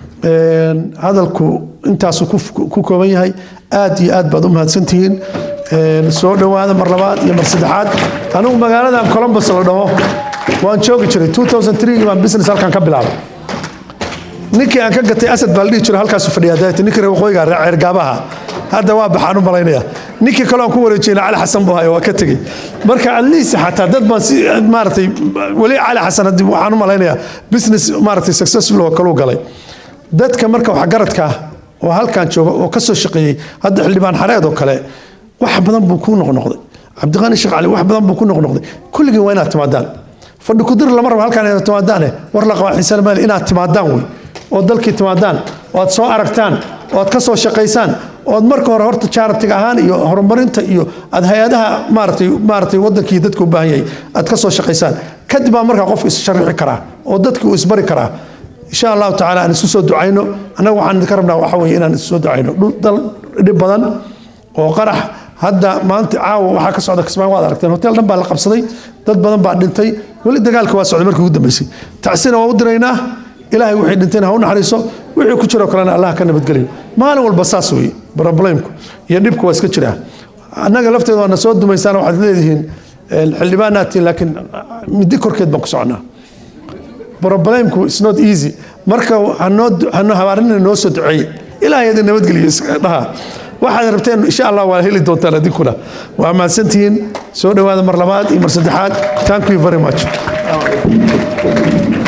hadalku intaasu ku kooban yahay aad iyo aad baad u mahadsantihiin soo dhowaada mar labaad iyo mar saddexaad anigu magaaladan columbus la dhaho waan joogi jiray 2003 baan business halkan ka bilaabay ninkii aan ka gatay asad baa la dhihi jiray halkaasu fadhiyaa daati ninkii reer waqooyiga ceergaabaha hadda waa baxaan u malaynaya ninkii kale aan ku wareejiyeyna cali xasan buu hayo waa ka tegey marka atleast xataa dad baan si maaragtay weli cali xasan haddii waxaan u malaynayaa business maaragtay successful oo kaluu galay dadka marka waxgaradka ah oo halkan jooga oo ka soo shaqeeyey hadda xildhibaan xareed oo kale wax badan buu ku noqnoqday cabdiqaani sheekh cali wax badan buu ku noqnoqday kulligii waa inaad timaadaan fadhi kudir lama rabo halkan inaad timaadaane war la qaba xiisaan maali inaad timaadaan wey oo dalkii timaadaan oo aad soo aragtaan oo aad ka soo shaqaysaan oo aad marka hore horta charitiga ahaan iyo horumarinta iyo aad hay-adaha maaratay maaratay wadankii dadku u baahan yahay aad ka soo shaqaysaan kadib baa markaa qofku is-sharixi karaa oo dadkii uu isbari karaa insha allahu tacaala aan isu soo ducayno annaga waxaan idinka rabnaa waxa weeye inaan isu soo ducayno dhul dal dhib badan oo qarax hadda maanta caawa waxaa ka socda kismaayo waad aragteen hotel dhan baa la qabsaday dad badan baa dhintay weli dagaalka waa socday markii ugu dambeysay tacsina waa u diraynaa ilaahay wixii dhintayna ha u naxariiso wixii ku jiroo kalena allah ka nabadgeliyo maalin walba saas weeye problemku iyo dhibku waa iska jiraa annaga lafteeda waana soo dumaysaan waxaad leedihiin xildhibaanaad tihiin laakiin middi korkeed baan ku soconaa problemku is not easy marka hanoo hanoo habaarinina noo soo duceeye ilaahay idin nabadgeliyo dhaha waxaad rabteen insha allah waa heli doontaan adinkuna waa mahadsantihiin soo dhowaada mar labaad iyo mar saddexaad thank you very much